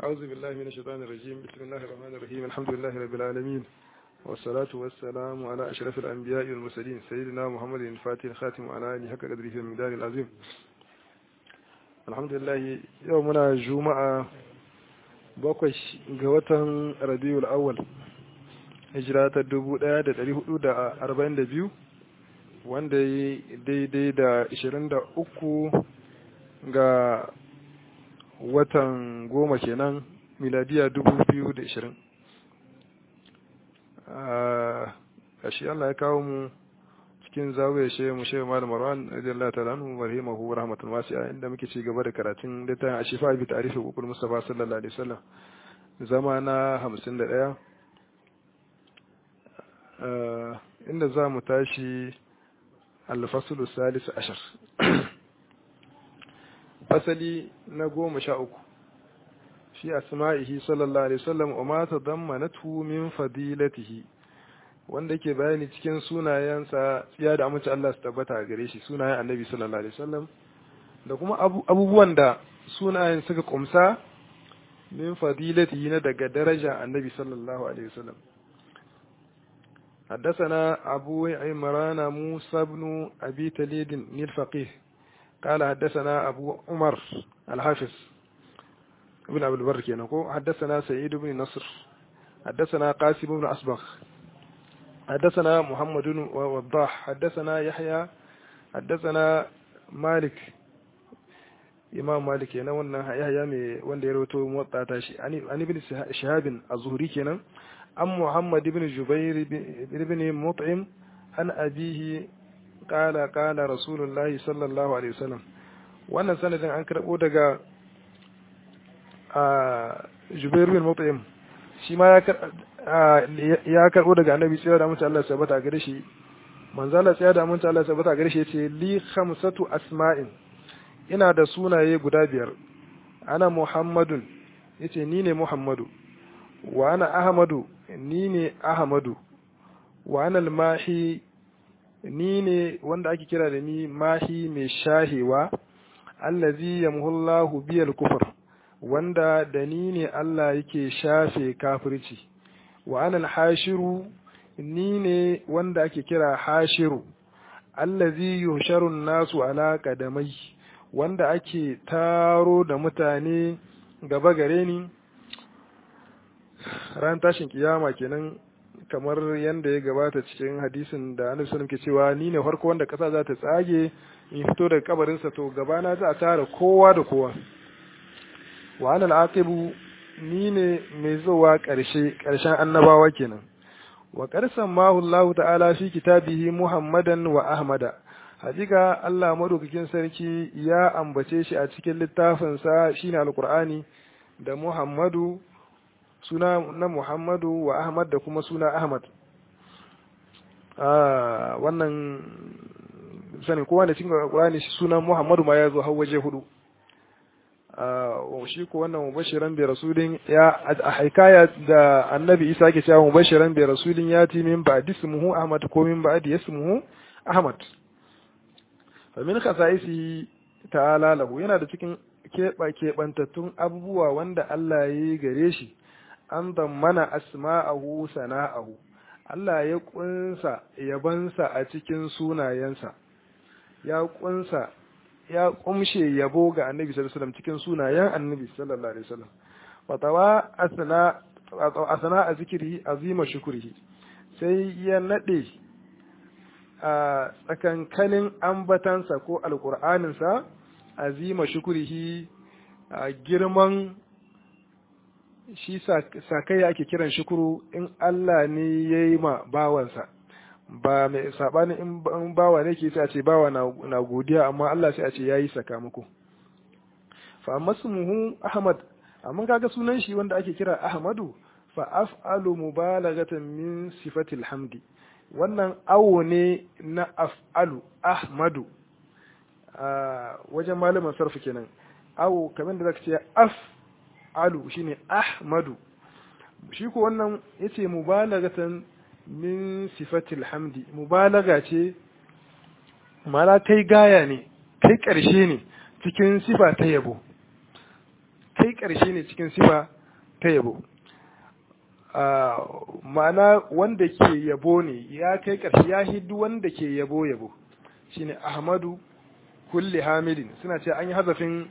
أعوذ بالله من الشيطان الرجيم بسم الله الرحمن الرحيم الحمد لله رب العالمين والصلاة والسلام على أشرف الأنبياء والمرسلين سيدنا محمد الفاتح الخاتم على آله حق قدره المقدار العظيم الحمد لله يومنا جمعة bakwai ga watan rabiul awwal hijira ta dubu ɗaya da ɗari hudu da arba'in da biyu wanda ya daidai da ishirin da uku ga watan goma kenan miladiya dubu biyu da ishirin a shi Allah ya kawo mu cikin zawiyar shi mu shi malam Marwan radiyallahu ta'ala anhu wa rahimahu rahmatul wasi'a inda muke ci gaba da karatun littafin Ashifa bi ta'rifi hukul Mustafa sallallahu alaihi wasallam zama na 51 inda za mu tashi al-faslu salis ashar fasali na goma sha uku fi asma'ihi sallallahu alaihi wasallam wa ma tadammanatu min fadilatihi wanda ke bayani cikin sunayensa tsiya da amince Allah su tabbata gare shi sunayen annabi sallallahu alaihi wasallam da kuma abubuwan da sunayen suka kumsa min fadilatihi na daga daraja annabi sallallahu alaihi wasallam حدثنا أبو عمران موسى بن أبي تليد الفقيه قال حدثنا أبو عمر الحافظ ابن أبي البر كينكو حدثنا سعيد بن نصر حدثنا قاسم بن أصبغ حدثنا محمد بن وضاح حدثنا يحيى حدثنا مالك imam malik kenan wannan yahya mai wanda ya rawaito motsa ta shi an ibn shahabin az-zuhri kenan an muhammad ibn jubair ibn mut'im an abihi qala qala rasulullah sallallahu alaihi wasallam wannan sanadin an karbo daga jubair ibn mut'im shi ma ya karbo daga annabi tsaya da mutum Allah ya sabata gare shi manzo Allah tsaya da mutum Allah ya sabata gare shi yace li khamsatu asma'in ina da sunaye guda biyar ana muhammadun yace ni ne muhammadu wa ana ahmadu ni ne ahmadu wa ana mahi ni ne wanda ake kira da ni mahi mai shahewa allazi yamhullahu biyal kufur wanda da ni ne Allah yake shafe kafirci wa ana hashiru ni ne wanda ake kira hashiru allazi yusharu nasu ala qadamai wanda ake taro da mutane gaba gare ni ran tashin kiyama kenan kamar yadda ya gabata cikin hadisin da annabi sallallahu ke cewa ni ne farko wanda kasa za ta tsage in fito daga kabarinsa to gabana za a tara kowa da kowa wa anal aqibu ni ne mai zuwa ƙarshe ƙarshen annabawa kenan wa qarsan mahu Allah ta'ala fi kitabihi Muhammadan wa Ahmada hakika Allah madaukakin sarki ya ambace shi a cikin littafinsa shine alqur'ani da Muhammadu suna na Muhammadu wa Ahmad da kuma suna Ahmad ah wannan sani kowa da cikin alqur'ani sunan Muhammadu ma ya zo har waje hudu shi ko wannan mubashiran bi rasulin ya a haikaya da annabi Isa yake cewa mubashiran bi rasulin yati min ba'di ismuhu Ahmad ko min ba'di ismuhu Ahmad famin khasa'isi ta'ala lahu yana da cikin keɓa keɓantattun abubuwa wanda Allah ya yi gare shi an mana asma'ahu sana'ahu Allah ya kunsa yabansa a cikin sunayensa ya kunsa ya kumshe yabo ga annabi sallallahu alaihi wasallam cikin sunayen annabi sallallahu alaihi wasallam wa tawa asna asna a zikiri azima shukrihi sai ya nade a tsakankanin ambatansa ko alƙur'aninsa azima shukurihi a girman shi sakai ake kiran shukuru in Allah ne ya yi ma bawansa ba mai saɓanin in bawa ne ke sai a ce bawa na godiya amma Allah sai a ce ya yi sakamako fa masmuhu ahmad amma kaga sunan shi wanda ake kira ahmadu fa af'alu mubalaghatan min sifatil hamdi wannan awo ne na af'alu ahmadu a wajen malamin sarfi kenan awo kamar da zaka ce af'alu shine ahmadu shi ko wannan yace mubalagatan min sifatil hamdi mubalaga ce mala kai gaya ne kai ƙarshe ne cikin sifa ta yabo kai ƙarshe ne cikin sifa ta yabo ma'ana wanda ke yabo ne ya kai ƙarshe ya hiddu wanda ke yabo yabo shine ahmadu kulli hamidin suna ce an yi hazafin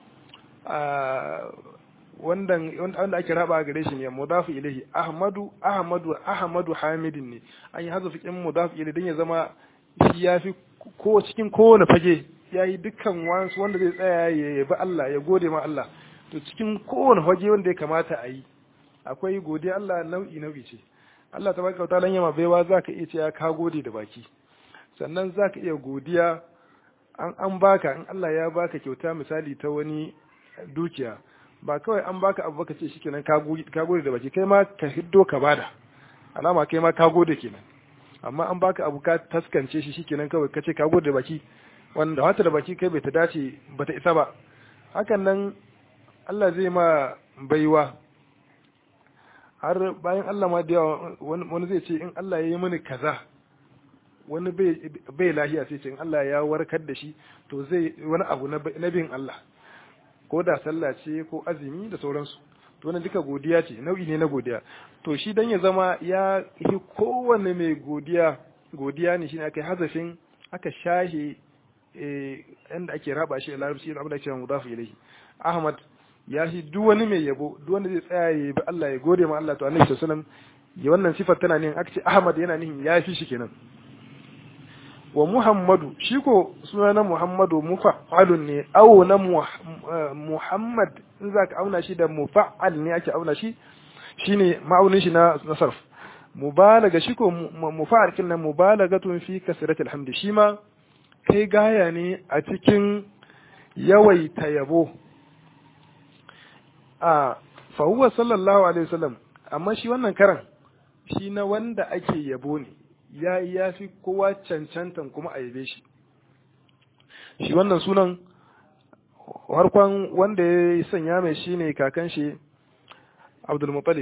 wanda wanda ake raba gare shi ne mudafu ilahi ahmadu ahmadu ahmadu hamidin ne an yi hazafin mudafu ilahi don ya zama shi ya fi ko cikin kowane fage ya yi dukkan wasu wanda zai tsaya ya yabi Allah ya gode ma Allah to cikin kowane fage wanda ya kamata a yi akwai godiya Allah nau'i nau'i ce Allah ta baka wata yama baiwa za ka iya cewa ka gode da baki sannan za ka iya godiya an an baka in Allah ya baka kyauta misali ta wani dukiya ba kawai an baka abu baka ce shikenan ka gode da baki kai ma ka hiddo ka bada alama kai ma ka gode kenan amma an baka abu ka taskance shi shikenan kawai ka ce ka gode da baki wanda wata da baki kai bai ta dace ba ta isa ba hakan nan Allah zai ma baiwa har bayan Allah ma da yawa wani zai ce in Allah ya yi mini kaza wani bai lahiya sai ce in Allah ya warkar da shi to zai wani abu na bin Allah ko da sallah ce ko azumi da sauransu to wannan duka godiya ce nau'i ne na godiya to shi dan ya zama ya yi kowanne mai godiya godiya ne shine aka yi hazafin aka shahe inda ake raba shi a larabci abin da ake mudafu ilaihi ahmad ya shi duk wani mai yabo duk wanda zai tsaya ya bi Allah ya gode ma Allah to annabi sallallahu alaihi wasallam ya wannan sifar tana ne aka ce ahmad yana nihin ya fi shi kenan wa muhammadu shi ko suna na muhammadu mufa'alun ne awo na muhammad in za ka auna shi da mufa'al ne ake auna shi shine ma'aunin shi na sarf mubalaga shi ko mufa'al kin nan mubalagatun fi kasratil hamdi shi ma kai gaya ne a cikin yawaita yabo a fa huwa sallallahu alaihi wasallam amma shi wannan karan shi na wanda ake yabo ne ya ya fi kowa cancantan kuma a yabe shi shi wannan sunan harkon wanda ya sanya mai shi ne kakan shi abdulmuttalib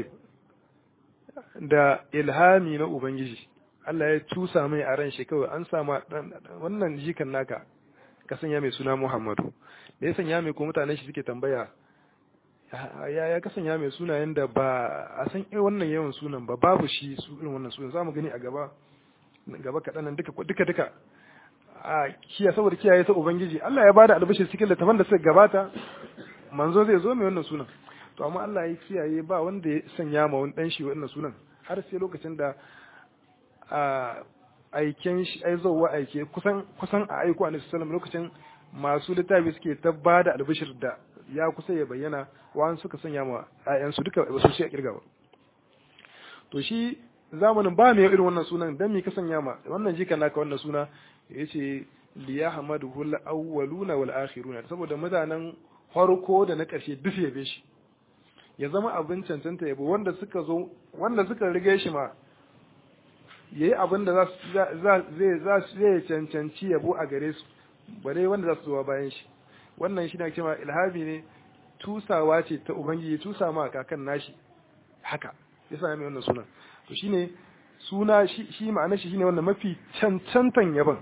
da ilhami na ubangiji Allah ya cusa mai a ran shi kawai an sama wannan jikan naka ka sanya mai suna muhammadu da ya sanya mai ko mutanen shi suke tambaya ya ya kasanya mai sunayen da ba a san wannan yawan sunan ba babu shi su irin wannan sunan za mu gani a gaba gaba kaɗan nan duka duka duka a kiya saboda kiyaye ta ubangiji Allah ya bada albashir cikin littafan da suka gabata manzo zai zo mai wannan sunan to amma Allah ya kiyaye ba wanda ya sanya ma wani dan shi wannan sunan har sai lokacin da a aiken shi ai zowa aike kusan kusan a aiko annabi sallallahu lokacin masu littafi suke ta bada albashir da ya kusa ya bayyana wa'an suka sanya ma ƴaƴansu duka ba su shi a kirga ba to shi zamanin ba mai irin wannan sunan dan me ka sanya ma wannan jika naka wannan suna yace li yahmaduhu al-awwaluna wal akhiruna saboda mutanen farko da na ƙarshe duk yabe shi ya zama abin cancanta yabo wanda suka zo wanda suka rige shi ma yayi abin da za zai za zai cancanci yabo a gare su bare wanda za su zo bayan shi wannan shi ne cewa ilhami ne tusawa ce ta ubangiji tusa ma kakan nashi haka yasa mai wannan sunan to shine suna shi ma'ana shi shine wannan mafi cancantan yaban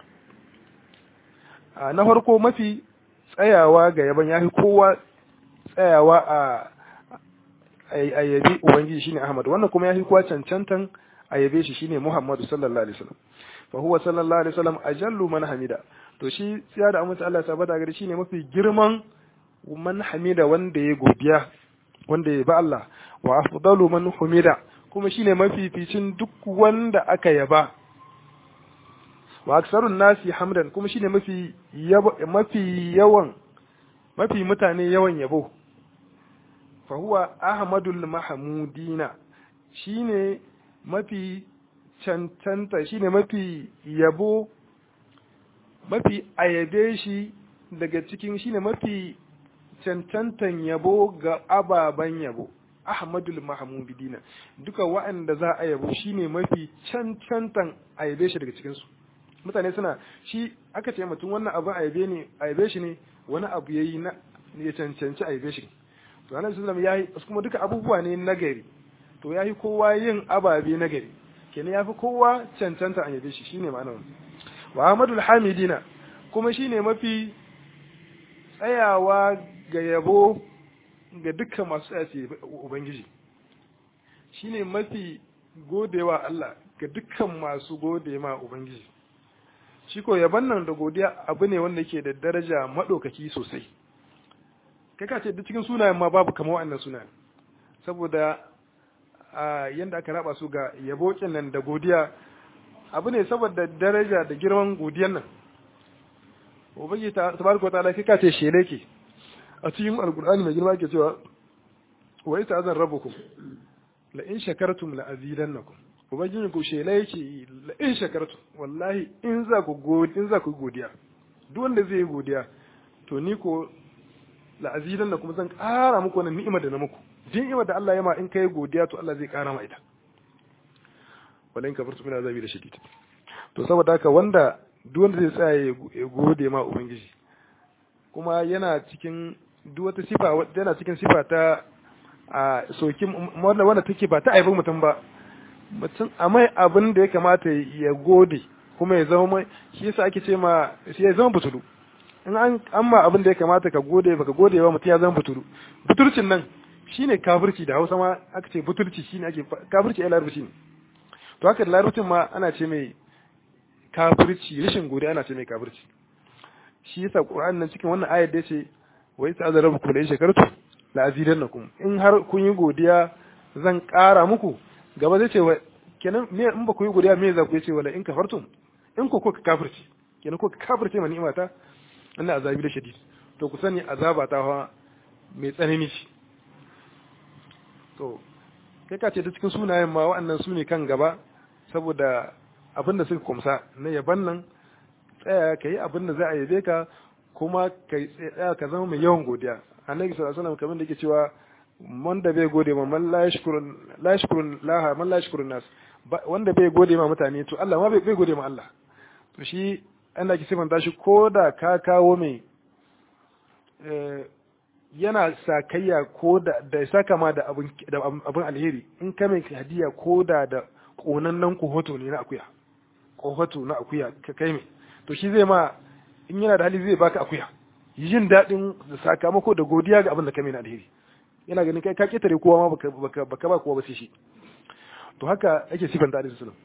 a na farko mafi tsayawa ga yaban yafi kowa tsayawa a a yabi ubangiji shine Ahmad wannan kuma yafi kowa cancantan a yabe shi shine Muhammadu sallallahu alaihi wasallam fa huwa sallallahu alaihi wasallam ajallu man hamida to shi tsiya da amince Allah sabata gari shine mafi girman man hamida wanda ya godiya wanda ya ba Allah wa afdalu man humida kuma shine mafificin duk wanda aka yaba wa aksarun nasi hamdan kuma shine mafi mafi yawan mafi mutane yawan yabo fa huwa ahmadul mahmudina shine mafi cancanta shine mafi yabo mafi ayabe shi daga cikin shine mafi cancantan yabo ga ababen yabo ahmadul mahmudina duka wa'anda za a yabo shine mafi cancantan ayabe shi daga cikinsu mutane suna shi aka ce mutum wannan abu ayabe ne ayabe shi ne wani abu yayi na ya cancanci ayabe shi to annabi sallallahu alaihi wasallam kuma duka abubuwa ne nagari to yayi kowa yin ababe nagari kenan yafi kowa cancanta ayabe shi shine ma'anar wa ahmadul hamidina kuma shine mafi tsayawa ga yabo ga dukkan masu tsaya ce ubangiji shine mafi godewa Allah ga dukkan masu gode ma ubangiji shi ko yaban nan da godiya abu ne wanda ke da daraja maɗaukaki sosai kai ka ce duk cikin sunayen ma babu kamar wannan sunayen saboda a yanda aka raba su ga yabo nan da godiya abu ne saboda daraja da girman godiyan nan ubangi tabaraka ta'ala kai ka ce shele ke a cikin alqur'ani mai girma ke cewa wa ita azan rabbukum la in shakartum la azidannakum ubangiji ku shela yake la in shakartum wallahi in za ku godiya in za ku godiya duk wanda zai yi godiya to ni ko la azidannakum zan ƙara muku wannan ni'imar da na muku din ni'imar da Allah ya ma in kai godiya to Allah zai ƙara ma ita wala in kafartum min azabi da shadid to saboda haka wanda duk wanda zai tsaya ya gode ma ubangiji kuma yana cikin duk wata sifa yana cikin sifa ta a sokin wanda wanda take ba ta aibin mutum ba mutum a mai abin da ya kamata ya gode kuma ya zama mai shi yasa ake ce ma shi ya zama butulu in an amma abin da ya kamata ka gode baka gode ba mutum ya zama butulu butulcin nan shine kafirci da Hausa ma aka ce butulci shine ake kafirci ai larabci ne to haka da larabcin ma ana ce mai kafirci rashin gode ana ce mai kafirci shi yasa Qur'an nan cikin wannan ayar da yace wa yasa azarabukum la shakartu la azidannakum in har kun yi godiya zan ƙara muku gaba zai ce wa kenan me in ba ku yi godiya me za ku ce wala in kafartum in ku kuka kafirci kenan ku kafirce ma ni'imata ina azabi da shadid to ku sani azaba ta fa mai tsanani shi to kai ka ce da cikin sunayen ma wa'annan su ne kan gaba saboda abin da suka kumsa na yaban nan tsaya ka yi abin da za a yabe ka kuma ka tsaya ka zama mai yawan godiya annabi sallallahu alaihi wasallam kamar da yake cewa wanda bai gode ma man la yashkurun la yashkurun laha man la yashkurun nas wanda bai gode ma mutane to Allah ma bai gode ma Allah to shi Allah ki sifanta shi ko da ka kawo mai yana sakayya ko da da saka ma da abin da abin alheri in ka mai hadiya ko da da konannen kohoto ne na akuya kohoto na akuya ka kai mai to shi zai ma in yana da hali zai baka akuya yin daɗin sakamako da godiya ga abin da ka mai na alheri yana ganin kai ka ketare kowa ma baka baka ba kowa ba sai shi to haka ake sifanta da sallam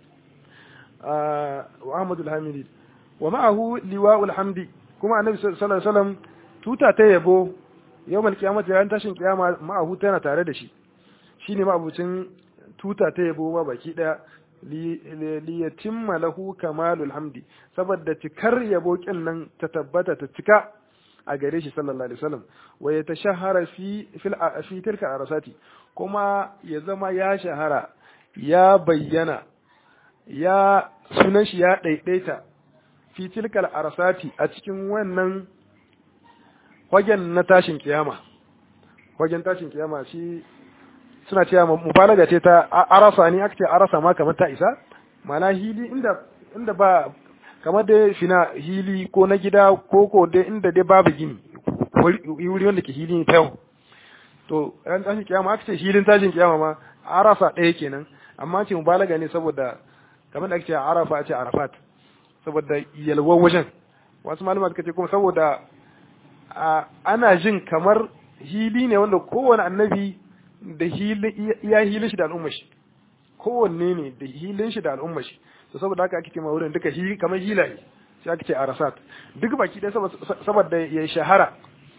wa Ahmad al-Hamidi wa ma'ahu liwa'ul hamdi kuma annabi sallallahu alaihi wasallam tuta ta yabo yawmal qiyamati ran tashin kiyama ma'ahu tana tare da shi shine ma'abucin tuta ta yabo ba baki daya li yatimma lahu kamalul hamdi saboda cikar yabo kin nan ta tabbata ta cika a gare shi sallallahu alaihi wasallam wa ya tashahara fi fil fi tilka arasati kuma ya zama ya shahara ya bayyana ya sunan shi ya daidaita fi tilkal arasati a cikin wannan wajen na tashin kiyama wajen tashin kiyama shi suna cewa mubalaga ce ta arasa ne aka ce arasa ma kamar ta isa mana hili inda inda ba kamar da fina hili ko na gida ko ko dai inda dai babu gini wuri wanda ke hili ta yau to ran tashin kiyama aka ce hilin tashin kiyama ma arafa ɗaya kenan amma ce mubalaga ne saboda kamar da ake ce arafa a ce arafat saboda yalwar wajen wasu malama suka ce kuma saboda ana jin kamar hili ne wanda kowane annabi da iya hilin shi da al'ummar shi kowanne ne da hilin shi da al'ummar shi to saboda haka ake ce ma wurin duka kamar hilaye sai ake ce arasat duk baki ɗaya saboda ya shahara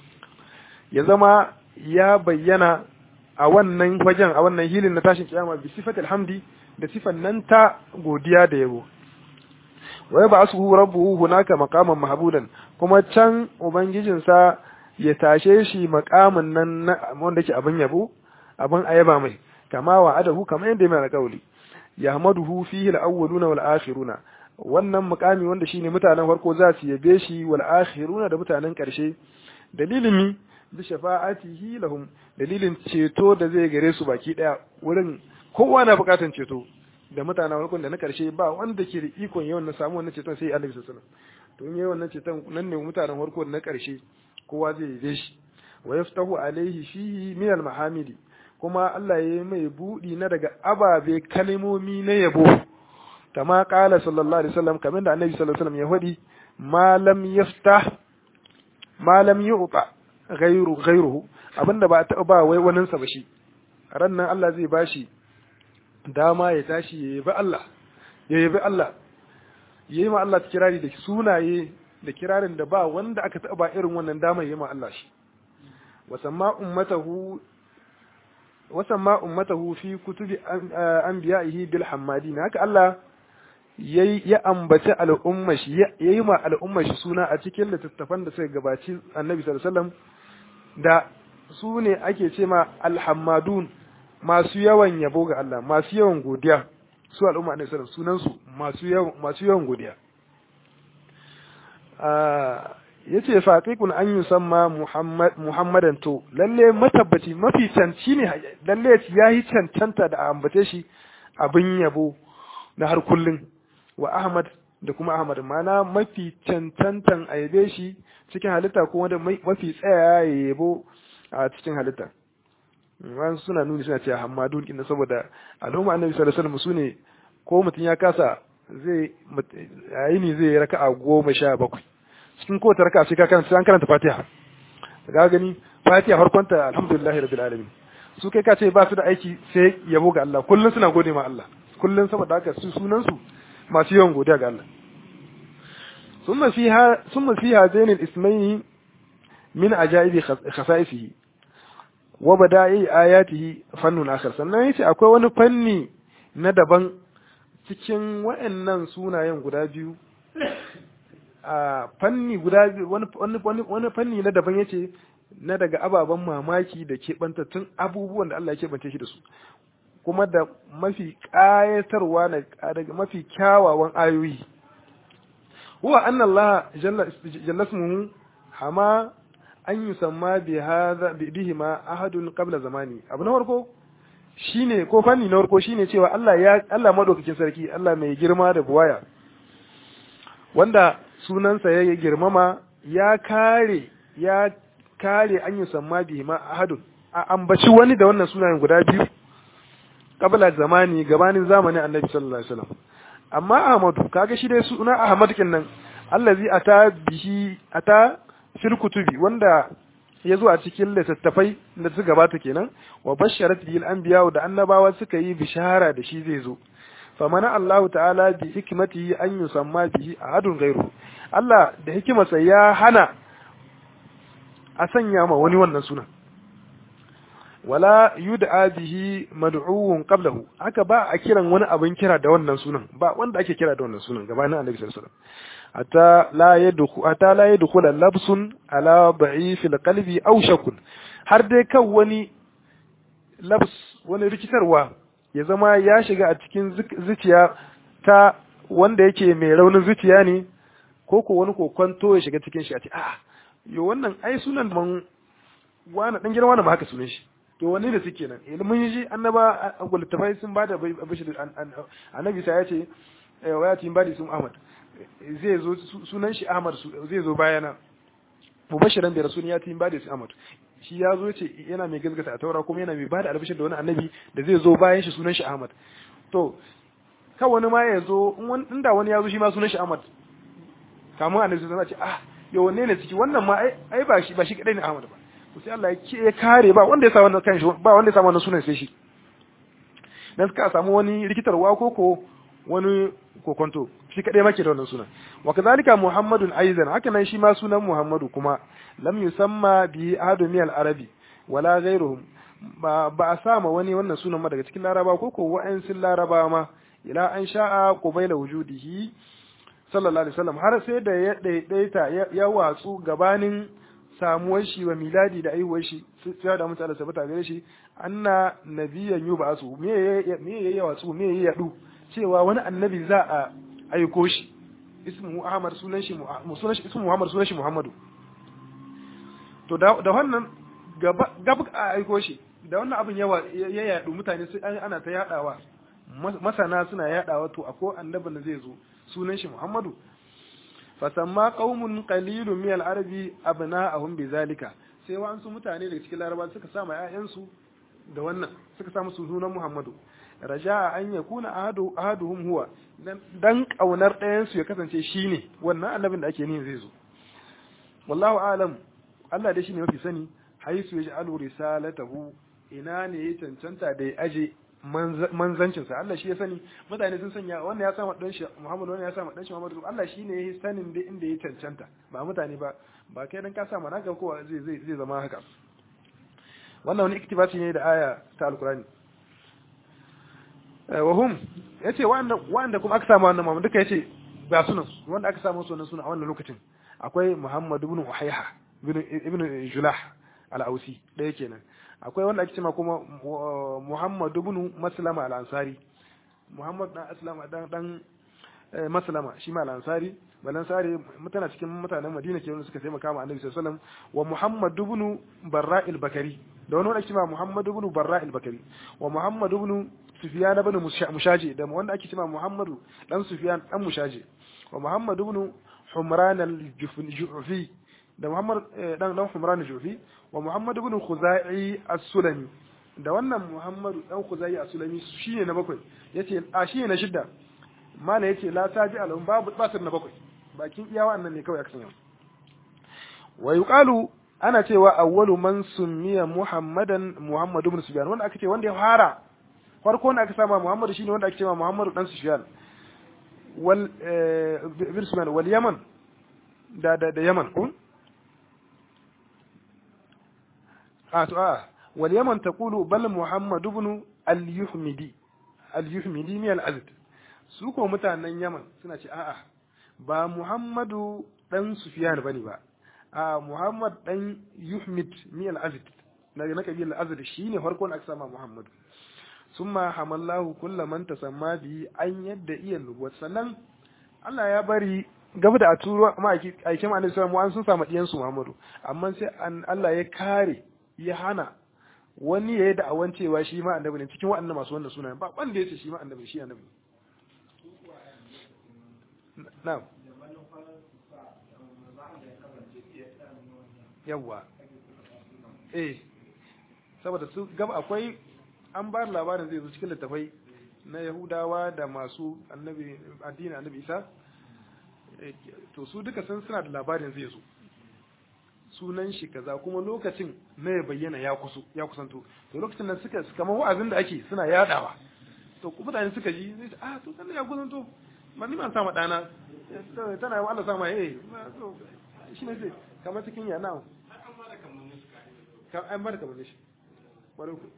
ya zama ya bayyana a wannan wajen a wannan hilin na tashin kiyama bi sifatil hamdi da sifan nan ta godiya da yabo wa ba asuhu rabbuhu hunaka maqaman mahbudan kuma can ubangijinsa ya tashe shi maqamin nan wanda ke abin yabo abin ayaba mai kama wa adahu kama yadda mai alƙawli yahmaduhu fihi al-awwaluna wal akhiruna wannan mukami wanda shine mutanen farko za su yabe shi wal akhiruna da mutanen ƙarshe dalilin mi bi shafa'atihi lahum dalilin ceto da zai gare su baki daya wurin kowa na bukatan ceto da mutanen farko da na ƙarshe ba wanda ke da ikon yawan na samu wannan ceton sai Annabi sallallahu alaihi wasallam to in yayi wannan ceton nan ne mutanen farko da na ƙarshe kowa zai yabe shi wa yaftahu alaihi fihi min al-mahamidi kuma Allah ya yi mai buɗi na daga ababe kalmomi na yabo kama ƙala sallallahu alaihi wasallam kamar da annabi sallallahu alaihi wasallam ya faɗi malam yaftah malam yu'ta ghayru ghayruhu abinda ba ta ba wai wanin sa ba shi ran nan Allah zai bashi dama ya tashi ya yabi Allah ya yabi Allah yayi ma Allah kirari da sunaye da kirarin da ba wanda aka taɓa irin wannan damar yi ma Allah shi wasamma ummatahu wasamma ummatahu fi kutubi anbiya'ihi bil hammadin haka Allah yayi ya ambaci al'umma shi yayi ma al'umma shi suna a cikin littattafan da suka gabaci Annabi sallallahu alaihi wasallam da su ne ake ce ma alhammadun masu yawan yabo ga Allah masu yawan godiya su al'umma Annabi sallallahu alaihi wasallam sunan su masu yawan masu yawan godiya yace faqiqun an yusamma muhammad muhammadan to lalle matabbaci mafi canci ne lalle yayi cancanta da ambace shi abin yabo na har kullun wa ahmad da kuma ahmad mana mafi cancantan aibe shi cikin halitta ko wanda mafi tsaya ya yabo a cikin halitta wani suna nuni suna cewa hamadun inda saboda al'umma annabi sallallahu alaihi wasallam sune ko mutum ya kasa zai yayi ne zai raka'a goma sha bakwai cikin kowace raka sai ka karanta an karanta Fatiha ga gani Fatiha farkon ta alhamdulillahi rabbil alamin su kai ka ce ba su da aiki sai yabo ga Allah kullun suna gode ma Allah kullun saboda haka su sunan su masu yawan godiya ga Allah summa fiha summa fiha zainul ismaini min ajaibi khasaisihi wa bada'i ayatihi fannun akhar sannan yace akwai wani fanni na daban cikin waɗannan sunayen guda biyu a fanni guda wani fanni na daban yace na daga ababen mamaki da keɓantattun abubuwan da Allah ya keɓance shi da su kuma da mafi ƙayatarwa daga mafi kyawawan ayoyi huwa anna Allah jalla ismuhu hama an yusamma bi hadha bihi ma ahadun qabla zamani abu na farko shine ko fanni na farko shine cewa Allah ya Allah madaukakin sarki Allah mai girma da buwaya wanda sunansa ya girmama ya kare ya kare an yi samma bihi ma ahadun a ambaci wani da wannan sunayen guda biyu qabla zamani gabanin zamanin annabi sallallahu alaihi wasallam amma ahmadu kaga shi dai suna ahmad kinnan allazi ata bihi ata fil kutubi wanda ya zo a cikin littattafai da su gabata kenan wa basharat bil anbiya da annabawa suka yi bishara da shi zai zo famana Allahu ta'ala bi hikmatihi an yusamma bihi ahadun ghairu Allah da hikimarsa ya hana a sanya ma wani wannan sunan wala yud'a bihi mad'uun qablahu haka ba a kiran wani abin kira da wannan sunan ba wanda ake kira da wannan sunan gabanin Annabi sallallahu alaihi wasallam hatta la yadkhulu hatta la yadkhulu labsun ala da'if alqalbi aw shakun har dai kan wani labs wani rikitarwa ya zama ya shiga a cikin zuciya ta wanda yake mai raunin zuciya ne ko ko wani kokonto ya shiga cikin shi a ce a yo wannan ai sunan man wani dan gidan wani ba haka sunan shi to wanne da suke nan ilimin shi annaba littafai sun bada bashir annabi sai ya ce wa ya tin badi sun ahmad zai zo sunan shi ahmad zai zo bayana mubashiran da rasul ya tin badi sun ahmad shi ya zo ce yana mai gaskata a taura kuma yana mai bada albashir da wani annabi da zai zo bayan shi sunan shi ahmad to ka wani ma ya zo inda wani ya zo shi ma sunan shi ahmad kamun annabi sai ce ah yo wanne ne ciki wannan ma ai ba shi ba shi kadai ne ahmad ba to sai Allah ya kare ba wanda ya sa wannan kanshi ba wanda ya sa wannan sunan sai shi dan suka samu wani rikitarwa ko ko wani kokonto shi kadai make da wannan sunan wa kadhalika muhammadun aizan haka nan shi ma sunan muhammadu kuma lam yusamma bi ahadu min al-arabi wala ghayruhum ba ba a sama wani wannan sunan ma daga cikin laraba ko ko wa'ansu laraba ma ila an sha'a qubayla wujudihi sallallahu alaihi wasallam har sai da ya daidaita ya watsu gabanin samuwar shi wa miladi da aihuwar shi sai da mutane sabata gare shi anna nabiyyan yub'asu me me ya watsu me ya yadu cewa wani annabi za a aiko shi ismu ahmad sunan shi sunan shi ismu muhammad sunan shi muhammadu to da da wannan gaba gaba a aiko shi da wannan abin yawa ya yadu mutane sai ana ta yadawa masana suna yadawa to akwai annabin da zai zo sunan shi muhammadu fasamma qaumun qalilun min al-arabi abna'ahum bizalika sai wa'ansu mutane daga cikin laraba suka sa ma ƴaƴansu da wannan suka sa musu sunan muhammadu raja'a an yakuna ahadu ahaduhum huwa dan kaunar ɗayan su ya kasance shine wannan annabin da ake nihin zai zo wallahu a'lam Allah dai shine mafi sani haisu yaj'alu risalatahu ina ne ya cancanta da ya aje manzancinsa Allah shi ya sani mutane sun sanya wannan ya sama dan shi Muhammad wannan ya sama dan shi Muhammad Allah shi ne ya sanin da inda ya cancanta ba mutane ba ba kai dan ka sa mana ga kowa zai zai zai zama haka wannan wani iktibasi ne da aya ta alkurani wa hum yace wanda wanda kuma aka samu wannan Muhammad duka yace ba sunan wanda aka samu sunan suna a wannan lokacin akwai Muhammad ibn Uhayha ibn Julah al-Ausi ɗaya kenan akwai wanda ake cewa kuma Muhammad ibn Maslama al-Ansari Muhammad dan Aslama dan dan Maslama shi ma al-Ansari balansari mutana cikin mutanen Madina ke wanda suka taimaka ma Annabi sallallahu alaihi wasallam wa Muhammad ibn Barra al-Bakari da wani wanda ake cewa Muhammad ibn Barra al-Bakari wa Muhammad ibn Sufyan ibn Mushaji da wanda ake cewa Muhammad dan Sufyan dan Mushaji wa Muhammad ibn Humran al-Jufi da Muhammad dan dan Humran al-Jufi wa Muhammad ibn Khuzai as-Sulami da wannan Muhammad dan Khuzai as-Sulami shine na bakwai yace a shine na shidda mala yace la taji alhum babu basir na bakwai bakin iya wannan ne kawai aka sanya wa yuqalu ana cewa awwalu man summiya Muhammadan Muhammad ibn Sufyan wanda aka ce wanda ya fara farko wanda aka sama Muhammad shine wanda ake cewa Muhammad dan Sufyan wal ibn Sufyan wal Yaman da da da Yaman kun a to a wal Yaman taqulu bal Muhammad ibn al-Yuhmidi al-Yuhmidi min al-Azd su ko mutanen Yaman suna ce a'a ba Muhammadu dan Sufyan bane ba a Muhammad dan Yuhmid min al-Azd na na kabilar Azd shine farkon aka sama Muhammadu summa hamallahu kullu man tasamma bi an yadda iya nubuwat sannan Allah ya bari gaba da a turo ma aikin Annabi sallallahu alaihi sun samu diyan su Muhammadu amma sai Allah ya kare ya hana wani ya yi da'awan cewa shi ma annabi ne cikin waɗannan masu wannan sunayen ba wanda ya ce shi ma annabi shi annabi na'am yawwa eh saboda su gaba akwai an ba labarin zai zo cikin littafai na yahudawa da masu annabi addinin annabi isa to su duka sun suna da labarin zai zo sunan shi kaza kuma lokacin na ya bayyana ya kusu ya kusanto to lokacin nan suka kamar wa'azin da ake suna yadawa to mutane suka ji zai ah to kan ya kusanto ba ni ma sa ma dana tana yi Allah sama eh to shi ne sai kamar cikin ya nawo an bar kamar shi bari ku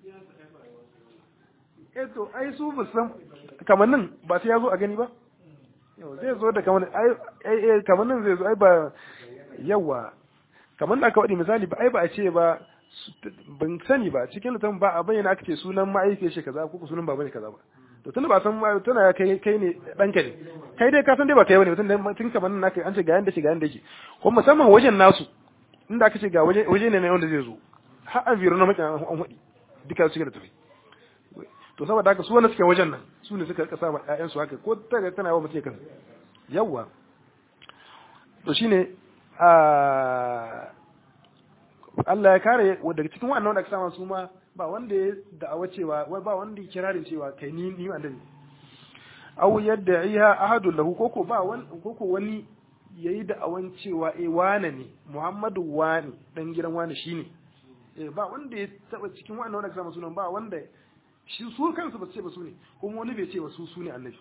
eh to ai su ba san kamannin ba sai ya zo a gani ba yau zai zo da kamannin ai kamannin zai zo ai ba yawa kamar da aka waɗi misali ba ai ba a ce ba ban sani ba cikin littafin ba a bayyana aka ce sunan ma'aikiyar shi kaza ko sunan baba ne kaza ba to tunda ba san tana ya kai kai ne ɗanka ne kai dai ka san dai ba kai bane tun da tun kamar nan naka an ce ga yanda shi ga yanda yake ko musamman wajen nasu inda aka ce ga waje waje ne wanda zai zo har an biro na maki an hudi duka su da tafi to saboda haka su wanda suke wajen nan su ne suka kasa ma ƴaƴan su haka ko ta tana yawa mutum kan yawa to shine Allah ya kare daga cikin wannan wanda aka sama su ma ba wanda ya da'awa cewa wai ba wanda ya kirarin cewa kai ni ni annabi aw yadda iya ahadu lahu koko ba wani koko wani yayi da'awan cewa eh wane ne Muhammadu wani dan gidan wani shine eh ba wanda ya taba cikin wannan wanda aka sama sunan ba wanda shi su kansu ba su ce ba su ne kuma wani bai ce ba su su ne annabi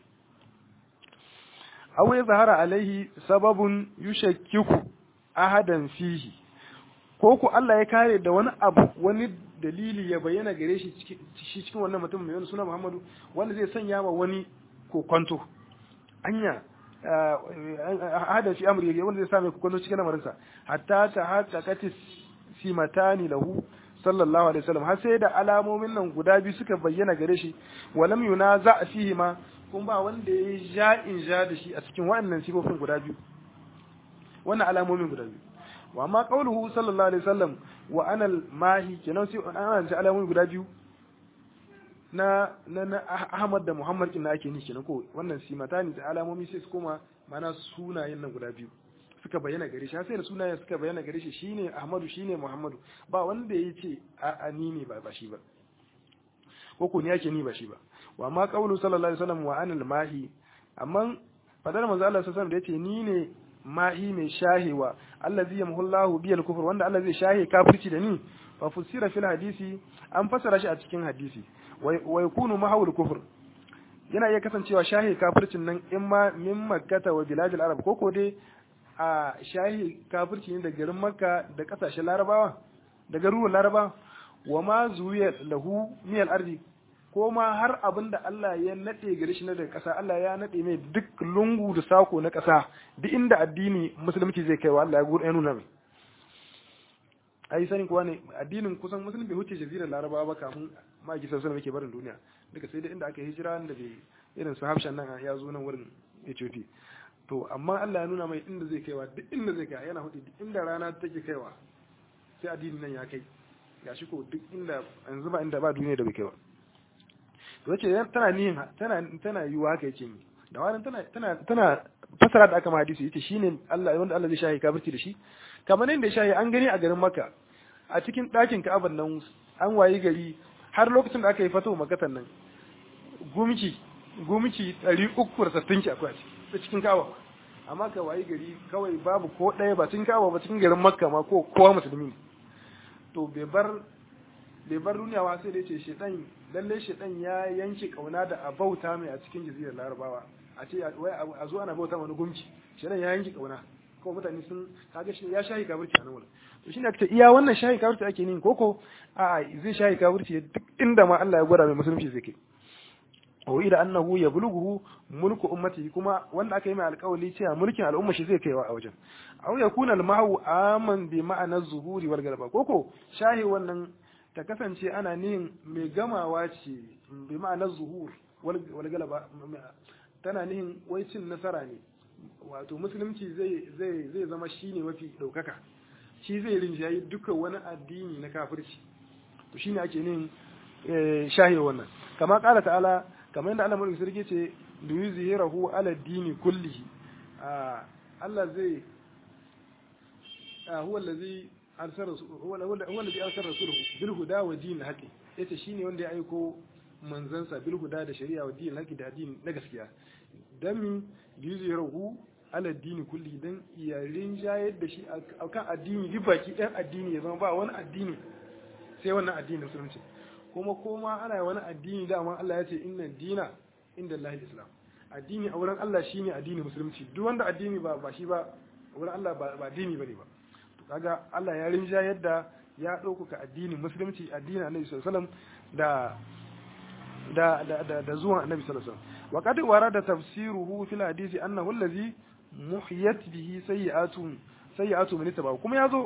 aw ya zahara alaihi sababun yushakkiku ahadan fihi ko ku Allah ya kare da wani abu wani dalili ya bayyana gare shi shi cikin wannan mutum mai wani suna Muhammadu wanda zai sanya wa wani kokonto anya ahadan fi amri wanda zai same kokonto cikin lamarinsa hatta ta hatta kati simatani lahu sallallahu alaihi wasallam har sai da alamomin nan guda biyu suka bayyana gare shi walam yunaza fihi ma kuma ba wanda ya ja in ja da shi a cikin waɗannan sifofin guda biyu wannan alamomin guda biyu wa ma qauluhu sallallahu alaihi wasallam wa ana mahi kenan sai an ji alamomi guda biyu na na, na Ahmad da Muhammad kin ake ni kenan ko wannan simatani da alamomi sai su koma mana sunayen nan guda biyu suka bayyana gare shi sai da sunayen suka bayyana gare shi shine Ahmadu shine Muhammadu ba wanda ya ce a ni ne ba ba shi ba ko ko ni ake ni ba shi ba wa ma qawlu sallallahu alaihi wasallam wa anil mahi amma fadar manzo Allah sallallahu alaihi wasallam da yace ni ne mahi mai shahewa allazi yamhullahu biyal kufur wanda Allah zai shahe kafirci da ni fa fusira fil hadisi an fasara shi a cikin hadisi wa yakunu mahawul kufr yana iya kasancewa shahi kafircin nan in ma min makkata wa biladil arab ko ko dai a shahi kafirci ne da garin makka da kasashen larabawa da garuruwan larabawa wa ma zuwiya lahu miyal ardi ko ma har abin da Allah ya nade gare shi na daga ƙasa Allah ya nade mai duk lungu da sako na ƙasa duk inda addini musulunci zai kaiwa Allah ya gudu ya nuna mai ai sanin kuwa ne addinin kusan musulun bai huce jazirar larabawa ba kamun ma'aiki sassan muke barin duniya duka sai da inda aka hijira da bai irin su hafshan nan ya zo nan wurin Ethiopia to amma Allah ya nuna mai inda zai kaiwa duk inda zai kai yana hudu duk inda rana take kaiwa sai addinin nan ya kai gashi ko duk inda yanzu ba inda ba duniya da bai kaiwa to yace tana nihin tana tana yiwa haka yake ni da wannan tana tana tana fasara da aka ma hadisi yace shine Allah wanda Allah zai shahi kafirci da shi kamar yadda ya shahi an gani a garin Makka a cikin ɗakin Ka'aban nan an wayi gari har lokacin da aka yi fatawa makatan nan gumki gumki 360 ki akwai a cikin Ka'aba amma ka wayi gari kawai babu ko ɗaya ba cikin Ka'aba ba cikin garin Makka ma ko kowa musulmi ne to bai bar bai bar duniya ba sai da yace shedan lalle shedan ya yanke kauna da abauta mai a cikin jazirar Larabawa a ce wai a zo ana bauta wani gumki shedan ya yanke kauna ko mutane sun kaga shi ya shahi kafirci a nan wurin to shine aka ce iya wannan shahi kafirci ake nin koko a zai shahi kafirci duk inda ma Allah ya gwada mai musulunci zai kai wa ida annahu yablughu mulku ummati kuma wanda aka yi mai alƙawari cewa mulkin al'umma shi zai kaiwa a wajen aw yakuna al-mahu aman bi ma'ana zuhuri wal galaba koko shahi wannan ta kasance ana nihin mai gamawa ce bi ma'ana zuhur wal galaba tana nihin wai cin nasara ne wato musulunci zai zai zai zama shine mafi daukaka shi zai rinjayi duka wani addini na kafirci to shine ake nin shahi wannan kama kala ta'ala kamar yadda Allah mulki sarki ce li yuzhirahu ala dini kullihi Allah zai huwa allazi arsala huwa allazi arsala rasulahu bil huda wa din haqi yace shine wanda ya aiko manzansa bil huda da shari'a wa din haqi da addini na gaskiya dan mi yuzhirahu ala dini kulli dan iyarin jayar da shi akan addini duk baki ɗan addini ya zama ba wani addini sai wannan addini musulunci kuma koma ana wani addini dama Allah ya ce inna dina inda Allah islam addini a wurin Allah shine addini musulunci duk wanda addini ba ba shi ba wurin Allah ba ba addini bane ba to kaga Allah ya rinja yadda ya ɗaukaka addinin musulunci addinin Annabi sallallahu alaihi wasallam da da da da, da zuwan Annabi sallallahu alaihi wasallam wa qad warada tafsiruhu fil hadisi annahu allazi muhiyat bihi sayyi'atun sayyi'atu min tabawu kuma yazo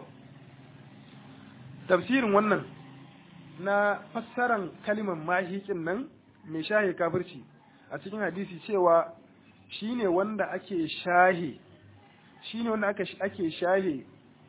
tafsirin wannan na fassaran kalimar mahikin nan mai shahe kafirci a cikin hadisi cewa shine wanda ake shahe shine wanda aka ake shahe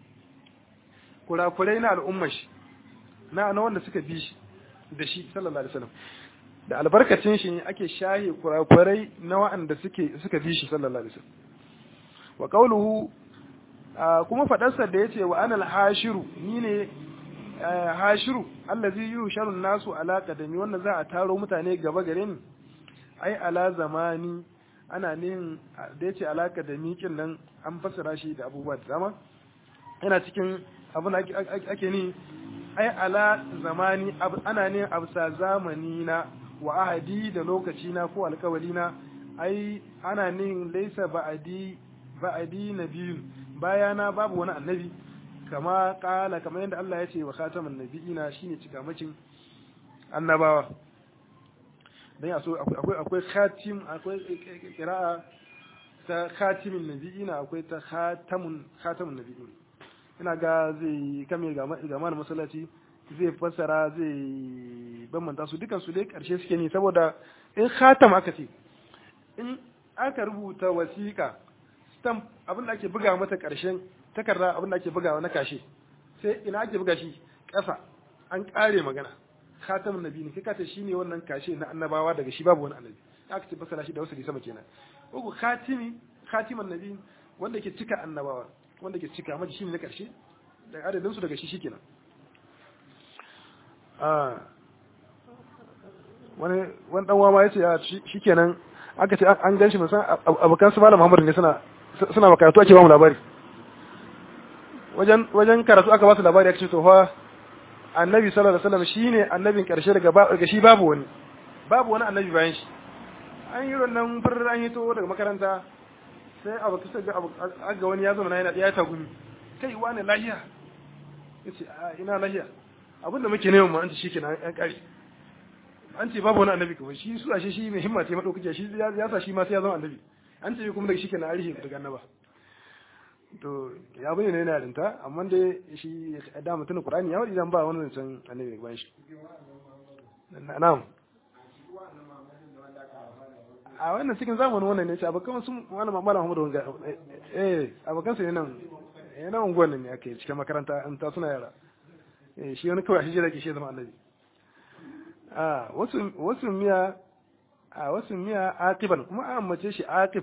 kurakurai na al'ummar shi na na wanda suka bi shi da shi sallallahu alaihi wasallam da albarkacin shi ne ake shahe kurakurai na wa'anda suke suka bi shi sallallahu alaihi wasallam wa qawluhu kuma fadarsa da yace wa anal hashiru ni ne hashiru allazi yusharu nasu ala qadami wannan za a taro mutane gaba gare ni ai ala zamani ana nin da yace ala qadami kin nan an fasara shi da abubuwa da dama yana cikin abin da ake ni ai ala zamani ana ne absa zamani na wa ahadi da lokaci na ko alkawali na ai ana nin laisa ba'adi ba'adi nabiyun bayana babu wani annabi kama kala kamar yadda Allah ya ce wa khataman nabiyina shine cikamacin annabawa dan yaso akwai akwai khatim akwai qira'a ta khatimin nabiyina akwai ta khatamun khatamun nabiyin ina ga zai kame ga ga mana masallaci zai fassara zai bambanta su dukan su dai karshe suke ne saboda in khatam aka ce in aka rubuta wasiƙa stamp abin da ake buga mata karshen takarda abin da ake bugawa na kashe sai ina ake buga shi ƙasa an ƙare magana khatamun nabi ne kai ka ce shine wannan kashe na annabawa daga shi babu wani annabi aka ce fasara shi da wasu sama kenan uku khatimi khatiman nabi wanda ke cika annabawa wanda ke cika maji shine na ƙarshe da adadin su daga shi shikenan ah wani wani dan wama yace ya shikenan aka ce an ganshi mun san abokan su malam Muhammad ne suna suna makaratu ake ba mu labari wajen wajen karatu aka ba su labari aka ce to fa annabi sallallahu alaihi wasallam shine annabin karshe daga daga shi babu wani babu wani annabi bayan shi an yi wannan furar an yi to daga makaranta sai abu kusa ga abu ga wani ya zama yana ya tagumi kai wani lahiya yace ina lahiya abinda muke neman mu an ce shikenan an kare an ce babu wani annabi kuma shi su ashe shi mai himma ce madaukake shi ya sa shi ma sai ya zama annabi an ce kuma daga shikenan arihi daga annaba to ya bayyana yana rinta amma dai shi da mutum Qur'ani ya wadi dan ba wani zancen annabi daga bayan shi na'am a wannan cikin zamanin wannan ne ce abokan sun wani mamala Muhammadu wanga eh abokan su ne nan eh nan unguwan nan ne ake cikin makaranta an ta suna yara eh shi wani kawai shi jira ke shi zama annabi a wasu wasu miya a wasu miya aqiban kuma an mace shi aqib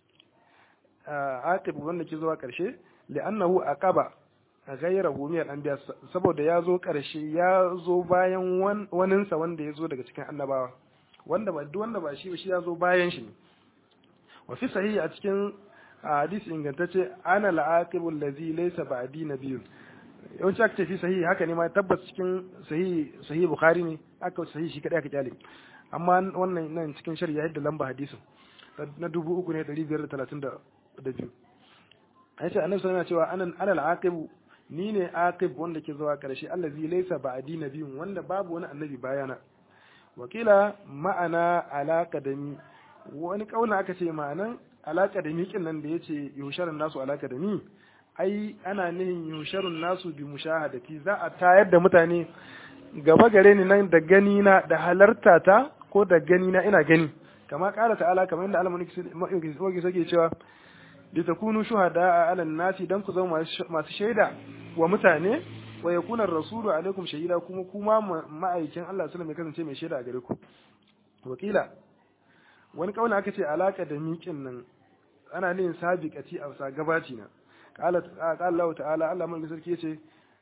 aqib wanda ke zuwa karshe li'annahu aqaba ghayrahu min al-anbiya saboda ya zo karshe ya zo bayan waninsa wanda ya zo daga cikin annabawa wanda ba duk wanda ba shi ba shi ya zo bayan shi ne wa fi sahihi a cikin hadisi ingantacce ana al-aqibu allazi laysa ba'di nabiyyun yawanci aka ce fi sahihi haka ne ma tabbas cikin sahihi sahihi bukhari ne aka sahihi shi kadai aka kyale amma wannan nan cikin shari'a yadda lamba hadisin na dubu uku ne ɗari biyar da talatin da biyu a yace annabi sallallahu cewa anan alal aqibu ni ne aqib wanda ke zuwa karshe allazi laysa ba'di nabiyyun wanda babu wani annabi bayana wakila ma'ana alaka da mi wani kauna aka ce ma'anan alaka da miƙin nan da yace yusharun nasu alaka da mi ai ana nihin yusharun nasu bi mushahadati za a tayar da mutane gaba gare ni nan da gani na da halarta ta ko da gani na ina gani kama kala ta'ala kamar yadda Allah mulki sake cewa li takunu shuhada ala nasi dan ku zama masu shaida wa mutane wa yakuna ar-rasulu alaikum shahida kuma kuma ma'aikin Allah sallallahu alaihi kasance mai shaida a gare ku wakila wani kauna aka ce alaka da miƙin nan ana yin sabiqati a sa gabaci na qala qala Allah ta'ala Allah mulki sarki yace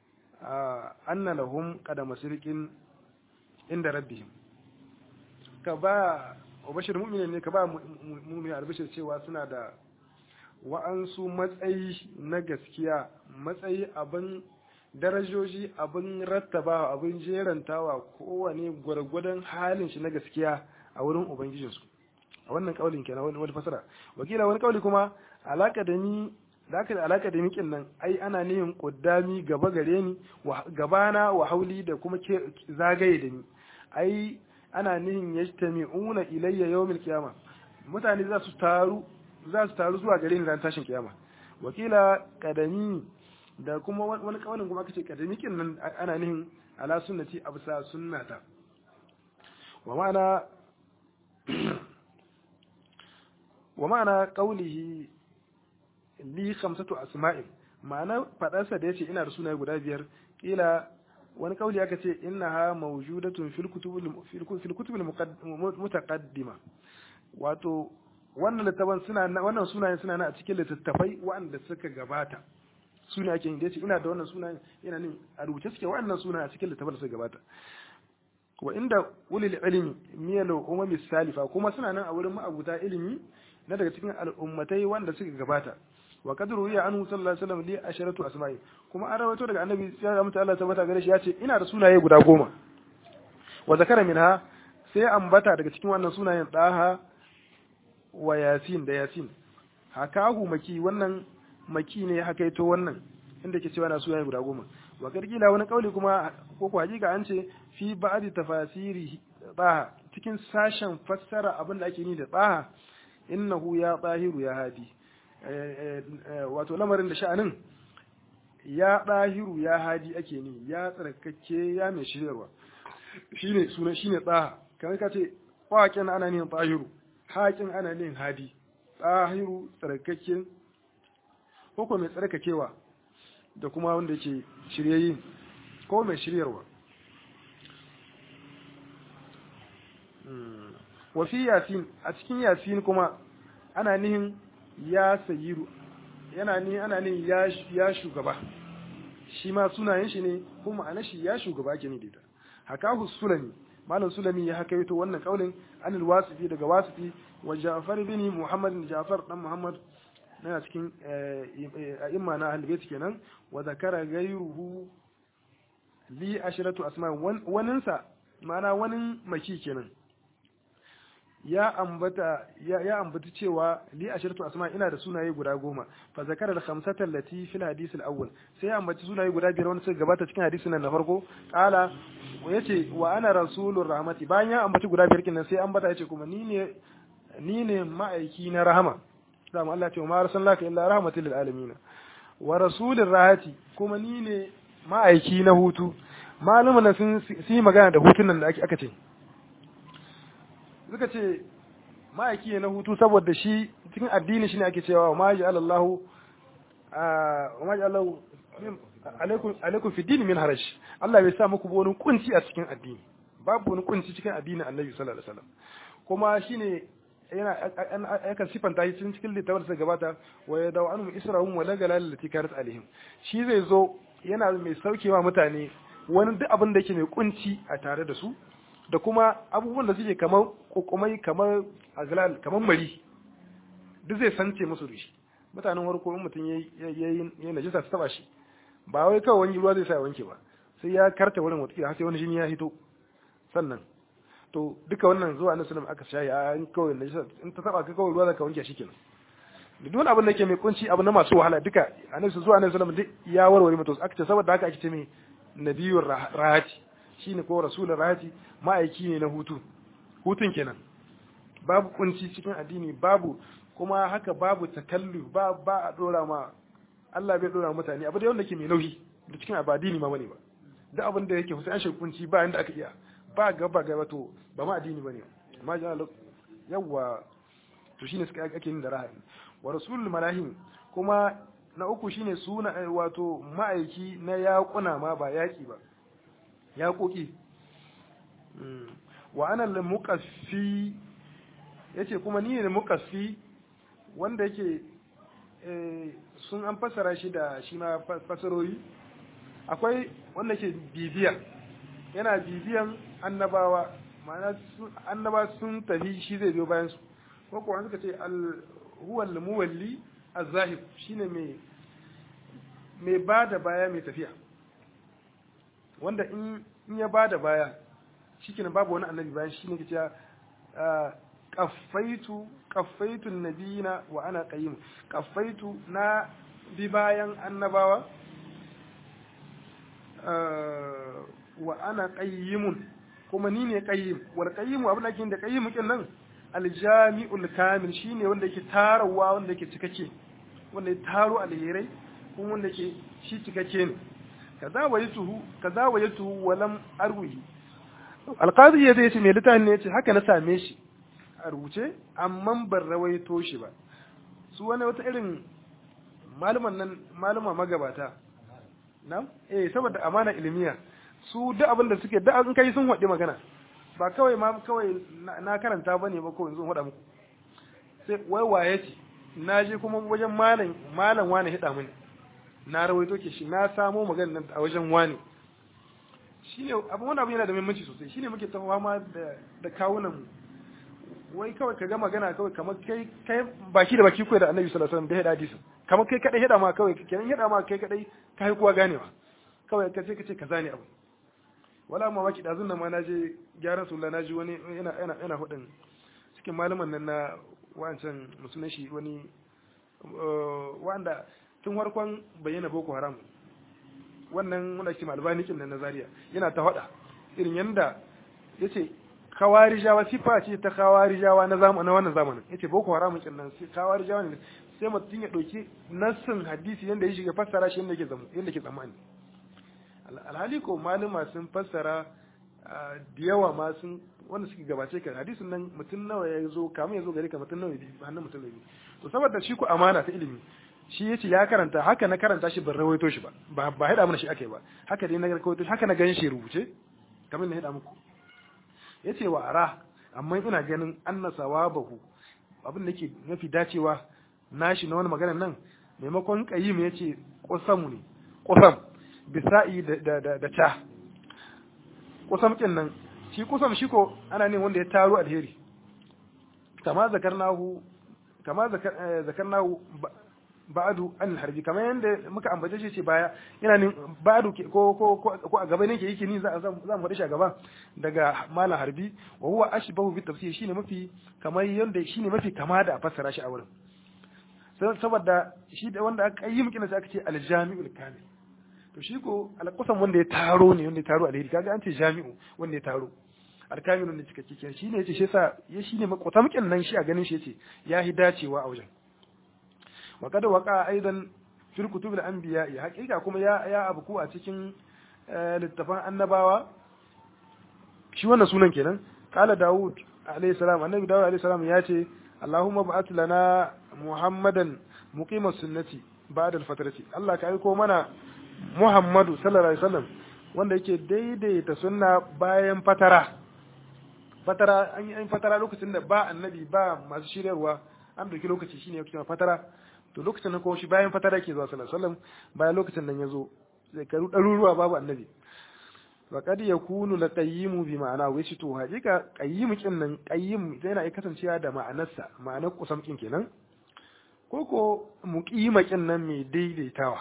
anna lahum qadama sirqin inda rabbihim ka ba bashir mu'minin ne ka ba mu'mini albashir cewa suna da wa'ansu matsayi na gaskiya matsayi abin darajoji abin rattaba abin jerantawa kowane gwargwadon halin shi na gaskiya a wurin ubangijinsu a wannan kaulin kenan wani fasara wakila wani kauli kuma alaka da ni da aka da alaka da mikin nan ai ana nihin kuddami gaba gare ni gabana wa hauli da kuma zagaye da ni ai ana nihin yajtami'una ilayya yawmil qiyama mutane za su taru za su taru zuwa gare ni ran tashin kiyama wakila kadami da kuma wani kawalin kuma kace kadami kin nan ana nihin ala sunnati absa sunnata wa ma'ana wa ma'ana qawlihi li khamsatu asma'in ma'ana fadarsa da yace ina da sunaye guda biyar kila wani kauli aka ce innaha mawjudatun fil kutubil fil kutubil mutaqaddima wato wannan littafan suna wannan sunayen suna na a cikin littattafai waɗanda suka gabata suna ake yin da yace ina da wannan sunayen ina ne a rubuce suke waɗannan sunayen a cikin littattafan da suka gabata wa inda ulil ilmi miyalu umami salifa kuma suna nan a wurin ma'abuta ilimi na daga cikin al'ummatai wanda suka gabata wa kadru ya anhu sallallahu alaihi wasallam li asharatu asma'i kuma an rawaito daga annabi sai ya mutu Allah tabbata gare shi ya ce ina da sunaye guda goma wa zakara minha sai ambata daga cikin wannan sunayen daha wa yasin da yasin hakahu maki wannan maki ne ya hakaito wannan inda ke cewa na sunaye guda goma wa karkila wani kauli kuma ko ko hakika an ce fi ba'di tafasiri daha cikin sashen fassara abin da ake ni da daha innahu ya tahiru ya hadi wato lamarin da sha'anin ya ɗahiru ya hadi ake ni ya tsarkake ya mai shiryarwa shine suna shine tsaha kamar ka ce waƙin ana nihin ɗahiru haƙin ana nihin hadi ɗahiru tsarkake ko mai tsarkakewa da kuma wanda ke shiryayi ko mai shiryarwa wafi yasin a cikin yasin kuma ana nihin ya sayiru yana ni ana ne ya shugaba shi ma sunayen shi ne kuma ana shi ya shugaba ke ne da hakahu sulami malam sulami ya haka yato wannan kaulin an wasifi daga wasifi wa ja'far bin muhammad ja'far dan muhammad na cikin a'imma na ahlul kenan wa zakara ghayruhu li ashiratu asma waninsa ma'ana wani maki kenan ya ambata ya, ya ambata cewa li ashiratu asma ina da sunaye guda goma fa zakara al-khamsata allati fil hadith al-awwal sai ya ambaci sunaye guda biyar wanda suka gabata cikin hadisin nan na farko qala yace wa ana rasulur rahmati bayan ya ambaci guda biyar kenan sai ambata yace kuma ni ne ni ne ma'aiki na rahama dama Allah ce ma arsalnaka illa rahmatil lil alamin wa rasulir rahati kuma ni ne ma'aiki na hutu malumana sun yi magana da hutun nan da aka ce suka ce ma'aiki ne na hutu saboda shi cikin addini shi ne ake cewa wa maji alallahu wa maji alallahu alaikum fi dini min harash Allah bai sa muku wani kunci a cikin addini babu wani kunci cikin addinin annabi sallallahu alaihi wasallam kuma shine yana yakan sifanta shi cikin littafin da gabata wa ya dawo anhum isra'um wa la galal lati kanat alaihim shi zai zo yana mai saukewa mutane wani duk abin da yake mai kunci a tare da su da kuma abubuwan da suke kamar kokomai kamar aglal kamar mari duk zai sance musu da shi mutanen farko in mutum ya yi najisa su taba shi ba wai kawai wani ruwa zai sa wanke ba sai ya karta wurin wata har sai wani jini ya hito sannan to duka wannan zuwa na sunan aka shayi a in kawai najisa in ta taba ka kawai ruwa zaka wanke shi kenan da duk abin da yake mai kunci abu na masu wahala duka annabi zuwa annabi sallallahu alaihi wasallam ya warware mutu aka ce saboda haka ake ce mai nabiyur rahati shine ko rasulur rahati ma'aiki ne na hutu hutun kenan babu kunci cikin addini babu kuma haka babu takallu ba ba a dora ma Allah bai dora mutane abu da wanda ke mai nauyi da cikin abadini ma bane ba duk abin da yake an shi kunci ba inda aka iya ba gaba gaba to ba ma addini bane amma ja yawa to shine suka ake yin da rahati wa rasulul malahim kuma na uku shine suna wato ma'aiki na yaƙuna ma ba yaƙi ba yaƙoƙi wa ana al-muqaffi yace kuma ni ne muqaffi wanda yake sun an fassara shi da shi ma fasarori akwai wanda ke bibiya yana bibiyan annabawa ma'ana annaba sun tafi shi zai biyo bayan su ko kuwa suka ce huwa al-muwalli az-zahib shine mai mai bada baya mai tafiya wanda in in ya bada baya shikenan babu wani annabi bayan shine ke cewa qaffaitu qaffaitu nabiyina wa ana qayyim qaffaitu na bi bayan annabawa wa ana qayyimun kuma ni ne qayyim wal qayyimu abin da ke da qayyim kin nan aljami'ul kamil shine wanda yake tarawa wanda yake cikakke wanda ya taro alherai kuma wanda yake shi cikakke ne kaza wayatuhu kaza wayatuhu walam arwihi alqadi ya ce mai litani ne yace haka na same shi a rubuce amma ban rawaito shi ba su wani wata irin malaman nan malama magabata na eh saboda amana ilmiya su duk abin da suke da an kai sun waɗi magana ba kawai ma kawai na karanta bane ba kawai zan faɗa muku sai wai waye ce na je kuma wajen malam malam wani hida mini na rawaito ke shi na samo magana nan a wajen wani shine abin wani abu yana da muhimmanci sosai shine muke ta fama da da kawunan mu wai kawai ka ga magana kawai kamar kai kai baki da baki koyi da Annabi sallallahu alaihi wasallam da hada hadisi kamar kai kadai hada ma kawai kenan hada ma kai kadai kai kuwa ganewa kawai ka ce ka ce kaza ne abu wala ma waki dazun nan ma na je gyaran sulla na ji wani yana yana yana hudin cikin malaman nan na wancan musulun shi wani wanda tun farkon bayyana boko haram wannan wanda ke malbani kin na Zaria yana ta hada irin yanda yace kawarijawa sifa ce ta kawarijawa na zamanin wannan zamanin yace boko haram kin nan sai kawarijawa ne sai mutum ya dauki nassin hadisi yanda ya shiga fassara shi yanda yake zama yanda yake tsammani alhali ko malama sun fassara da yawa ma sun wanda suke gabace ka hadisin nan mutum nawa ya zo kamun ya zo gare ka mutum nawa ya bi hannun mutum nawa to saboda shi ku amana ta ilimi shi yace ya karanta haka na karanta shi ban rawaito shi ba ba ba hada mana shi akai ba haka dai na rawaito haka na ganin shi rubuce kamar na hada muku yace wa ara amma ina ganin anna sawabahu abin da yake mafi dacewa nashi na wani maganar nan maimakon qayyim yace qusamu ne qusam bisa'i da da da ta kusam kin nan shi kusam shi ko ana ne wanda ya taro alheri kama zakarnahu kama zakarnahu ba'du an harbi kamar yanda muka ambace shi ce baya yana nin ba'du ko ko ko a gaba ne ke yake ni za za mu faɗi shi a gaba daga malam harbi wa huwa ashbahu bi tafsir shine mafi kamar yanda shine mafi kama da a fassara shi a wurin saboda shi da wanda aka yi mukina sai aka ce aljami'ul kamil to shi ko alƙusan wanda ya taro ne wanda ya taro alheri kaga an ce jami'u wanda ya taro alkamil wanda cikakke kenan shine yace shi yasa ya shine makwatamukin nan shi a ganin shi yace ya hi dacewa a wajen wa kada waqa aidan fil kutub al anbiya ya hakika kuma ya ya abku a cikin littafan annabawa shi wannan sunan kenan qala daud alayhi salam annabi daud alayhi salam ya ce allahumma ba'ath lana muhammadan muqima sunnati ba'da al fatrati allah ka aiko mana muhammadu sallallahu alaihi wasallam wanda yake daidaita sunna bayan fatara fatara an yi fatara lokacin da ba annabi ba masu shiryarwa an dauki lokaci shine yake fatara to lokacin nan kuma shi bayan fatara ke zuwa sallallahu alaihi wasallam bayan lokacin nan yazo zai karu daruruwa babu annabi wa kad yakunu la qayyimu bi ma'ana wai shi to hakika qayyim kin nan qayyim yana kasancewa da ma'anarsa ma'anar kusam kin kenan ko ko muqima kin nan mai daidaitawa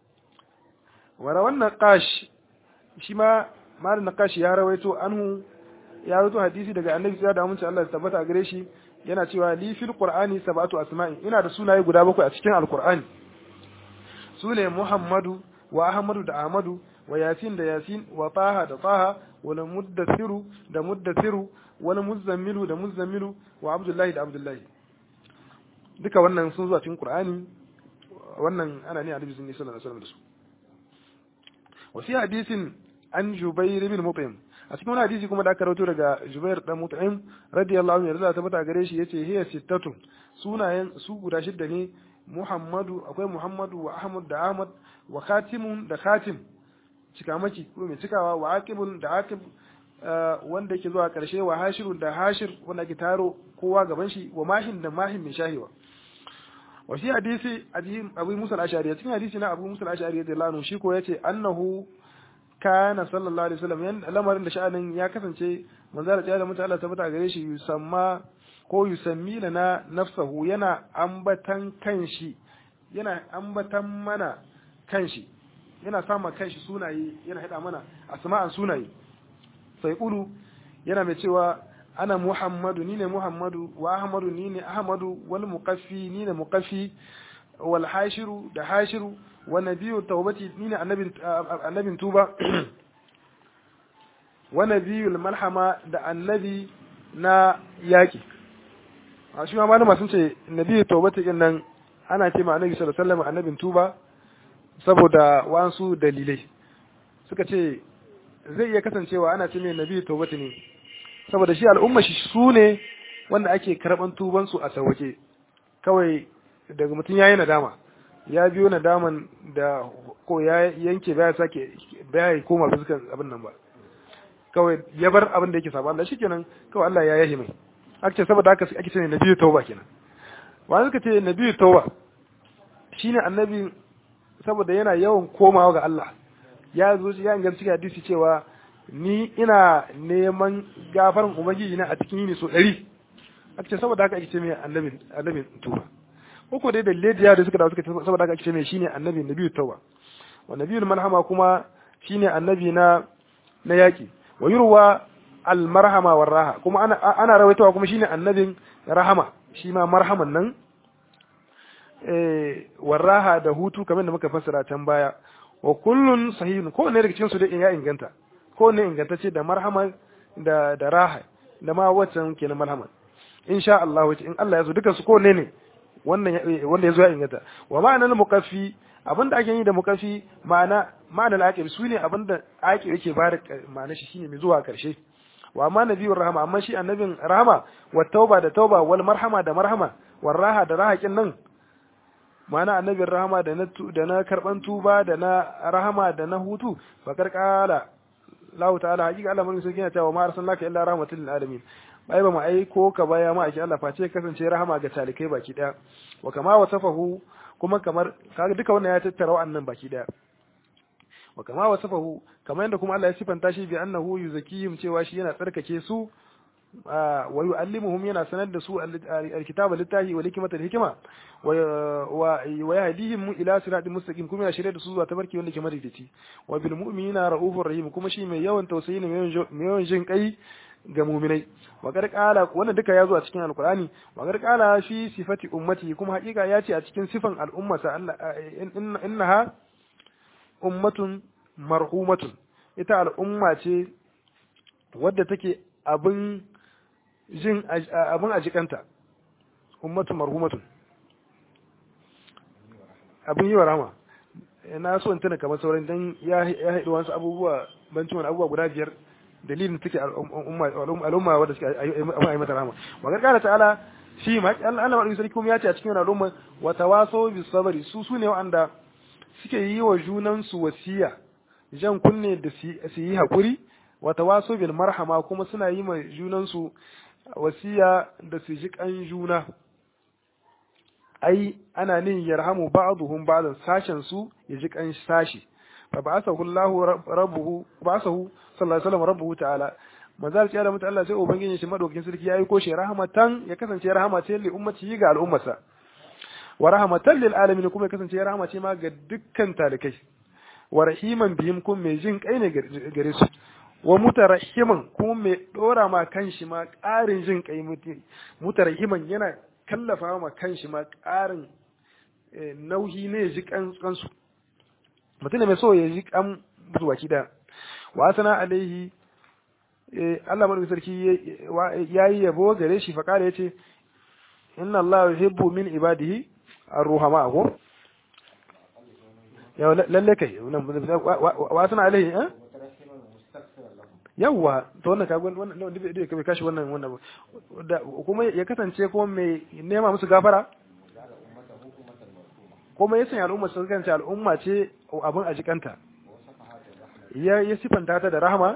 wara wannan qash shi ma malin naqashi ya rawaito anhu ya rawaito hadisi daga annabi sai da amince Allah ya tabbata a gare shi yana cewa li fil qur'ani sab'atu asma'in ina da sunaye guda bakwai a cikin alqur'ani sune muhammadu wa ahmadu da ahmadu wa yasin da yasin wa taha da taha wa muddathiru da muddathiru wa muzammilu da muzammilu wa abdullahi da abdullahi duka wannan sun zuwa cikin qur'ani wannan ana ne annabi sallallahu alaihi wasallam da su wa fi hadisin an Jubair bin Mut'im a cikin wani hadisi kuma da aka rawaito daga Jubair dan Mut'im radiyallahu anhu yarda ta bata gare shi yace hiya sittatun sunayen su guda shidda ne Muhammadu akwai Muhammadu wa Ahmad da Ahmad wa Khatimun da Khatim cikamaki ko mai cikawa wa Aqibun da Aqib wanda yake zuwa karshe wa Hashirun da Hashir wanda ke taro kowa gaban shi wa Mahin da Mahin mai shahiwa wa shi hadisi Abu Musa al-Ash'ari cikin hadisi na Abu Musa al-Ash'ari radiyallahu anhu shi ko yace annahu kana sallallahu alaihi wasallam yan lamarin da sha'anin ya kasance manzo da mutum Allah tabbata gare shi yusamma ko yusammi lana nafsahu yana ambatan kanshi yana ambatan mana kanshi yana sama kanshi sunaye yana hada mana asma'an sunaye sai kulu yana mai cewa ana muhammadu ni ne muhammadu wa ahmadu ni ne ahmadu wal muqaffi ni ne muqaffi wal hashiru da hashiru wa nabiyyu tawbati ni ne annabin annabin tuba wa nabiyul malhama da annabi na yaki a shi ma malama sun ce nabiyyu tawbati din nan ana ce ma annabi sallallahu alaihi wasallam annabin tuba saboda wasu dalilai suka ce zai iya kasancewa ana ce mai nabiyyu tawbati ne saboda shi al'umma shi su ne wanda ake karban tuban su a sauke kawai daga mutum yayi nadama ya biyo nadaman da ko ya yanke baya sake baya koma fuskan abin nan ba kawai ya bar abin da yake saba Allah shikenan kawai Allah ya yahi mai ake saboda haka ake ce nabiyyu tauba kenan wani suka ce nabiyyu tauba shine annabi saboda yana yawan komawa ga Allah ya zo ya inganta cikin hadisi cewa ni ina neman gafarin ubangiji na a cikin yini so ɗari aka ce saboda haka ake ce mai annabin annabin tuba ko dai dalilai da da suka dawo suka ce saboda haka ake ce mai shine annabi nabiyyu tauba wa nabiyul malhama kuma shine annabi na na yaki wa yurwa al marhama war raha kuma ana ana rawaitowa kuma shine annabin rahama shi ma marhaman nan eh war raha da hutu kamar da muka fassara can baya wa kullun sahihun ko ne daga cikin su dai ya inganta ko ne ingantacce da marhama da da raha da ma waccan kenan marhama insha Allah wace in Allah ya so dukan su ko ne ne wannan wanda ya zo ya inganta wa ma'anar muqaffi abinda ake yi da muqaffi ma'ana ma'anar aqib su ne abinda aqib yake ba da ma'ana shi shine mai zuwa karshe wa amma nabiyur rahama amma shi annabin rahama wa tauba da tauba wal marhama da marhama war raha da raha kin nan ma'ana annabin rahama da na da na karban tuba da na rahama da na hutu bakar kala Allah ta'ala hakika Allah mun sauki cewa ma arsalnaka illa rahmatul lil alamin bai ba mu aiko ka baya ma ake Allah face kasance rahama ga talikai baki daya wa kama wasafahu kuma kamar kaga duka wannan ya tattara wa'annan baki daya wa kama wasafahu kamar yadda kuma Allah ya sifanta shi bi annahu yuzakihim cewa shi yana tsarkake su wa yu'allimuhum yana sanar da su alkitaba littahi wa hikmata da hikima wa wa yahdihim ila siratin mustaqim kuma ya shirye da su zuwa tabarki wanda ke madaidaici wa bil mu'minina raufur rahim kuma shi mai yawan tausayi ne mai yawan jin kai ga mu'minai wa qad qala wannan duka ya zo a cikin alqur'ani wa qad qala fi sifati ummati kuma hakika ya ce a cikin sifan al'umma sa Allah innaha ummatun marhumatun ita al'umma ce wadda take abin jin abin ajikanta ummatu marhumatun abin yi wa rama na so in tuna kamar sauran dan ya haɗu wasu abubuwa bancin wani abubuwa guda biyar dalilin take al'umma wadda suke abin a yi mata rama wa gargara ta'ala shi ma Allah madaukakin sarki kuma ya ce a cikin al'umma wa tawasaw bis sabri su sune wanda suke yi wa junan su wasiya jan kunne da su yi hakuri wa tawasaw bil marhama kuma suna yi ma junan su wasiya da su ji kan juna ai ana nin yarhamu ba'dhum ba'dan sashen su ya ji kan sashi fa ba'athahu Allahu rabbuhu ba'athahu sallallahu alaihi wasallam rabbuhu ta'ala manzal ya da mutu Allah sai ubangiji shi madaukakin sarki yayi ko shi rahmatan ya kasance rahama ce li ummati ga al'ummarsa wa rahmatan lil alamin kuma ya kasance rahama ce ma ga dukkan talikai wa rahiman bihim kun mai jin kai ne gare su wa mutarahiman kuma mai dora ma kanshi ma ƙarin jin kai mutarahiman yana kallafa ma kanshi ma ƙarin nauyi ne ji kansu mutum mai so ya ji kan zuwa kida wa sana alaihi Allah madaukakin sarki ya yi yabo gare shi fa kare yace inna Allah yuhibbu min ibadihi ar-ruhama ko ya lalle kai wa sana alaihi eh yawwa to wannan ka wannan da kai kashi wannan wannan kuma ya kasance kuma mai nema musu gafara kuma ya sanya al'umma sun kasance al'umma ce abin a jikanta ya ya sifanta ta da rahama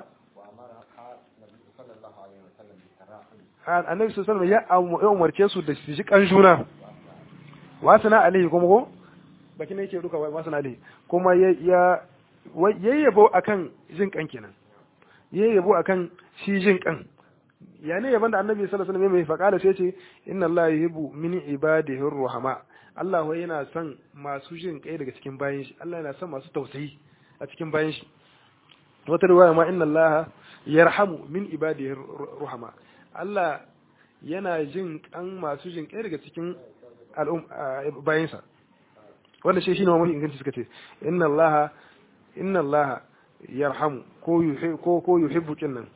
annabi sallallahu alaihi wasallam ya umarce su da su ji kan juna wasana alaihi kuma ko baki ne yake duka wasana alaihi kuma ya ya yayyabo akan jin kan kenan yayyabo akan shi jin kan ya ne yaban da annabi sallallahu alaihi wasallam mai faqala sai ce inna allaha yuhibbu min ibadihi ruhama Allah wai yana son masu jin kai daga cikin bayan shi Allah yana son masu tausayi a cikin bayan shi wata riwaya ma inna allaha yarhamu min ibadihi ruhama Allah yana jin kan masu jin kai daga cikin bayansa wanda shi shine mafi inganci suka ce inna allaha inna allaha yarhamu ko ko ko yuhibbu kinnan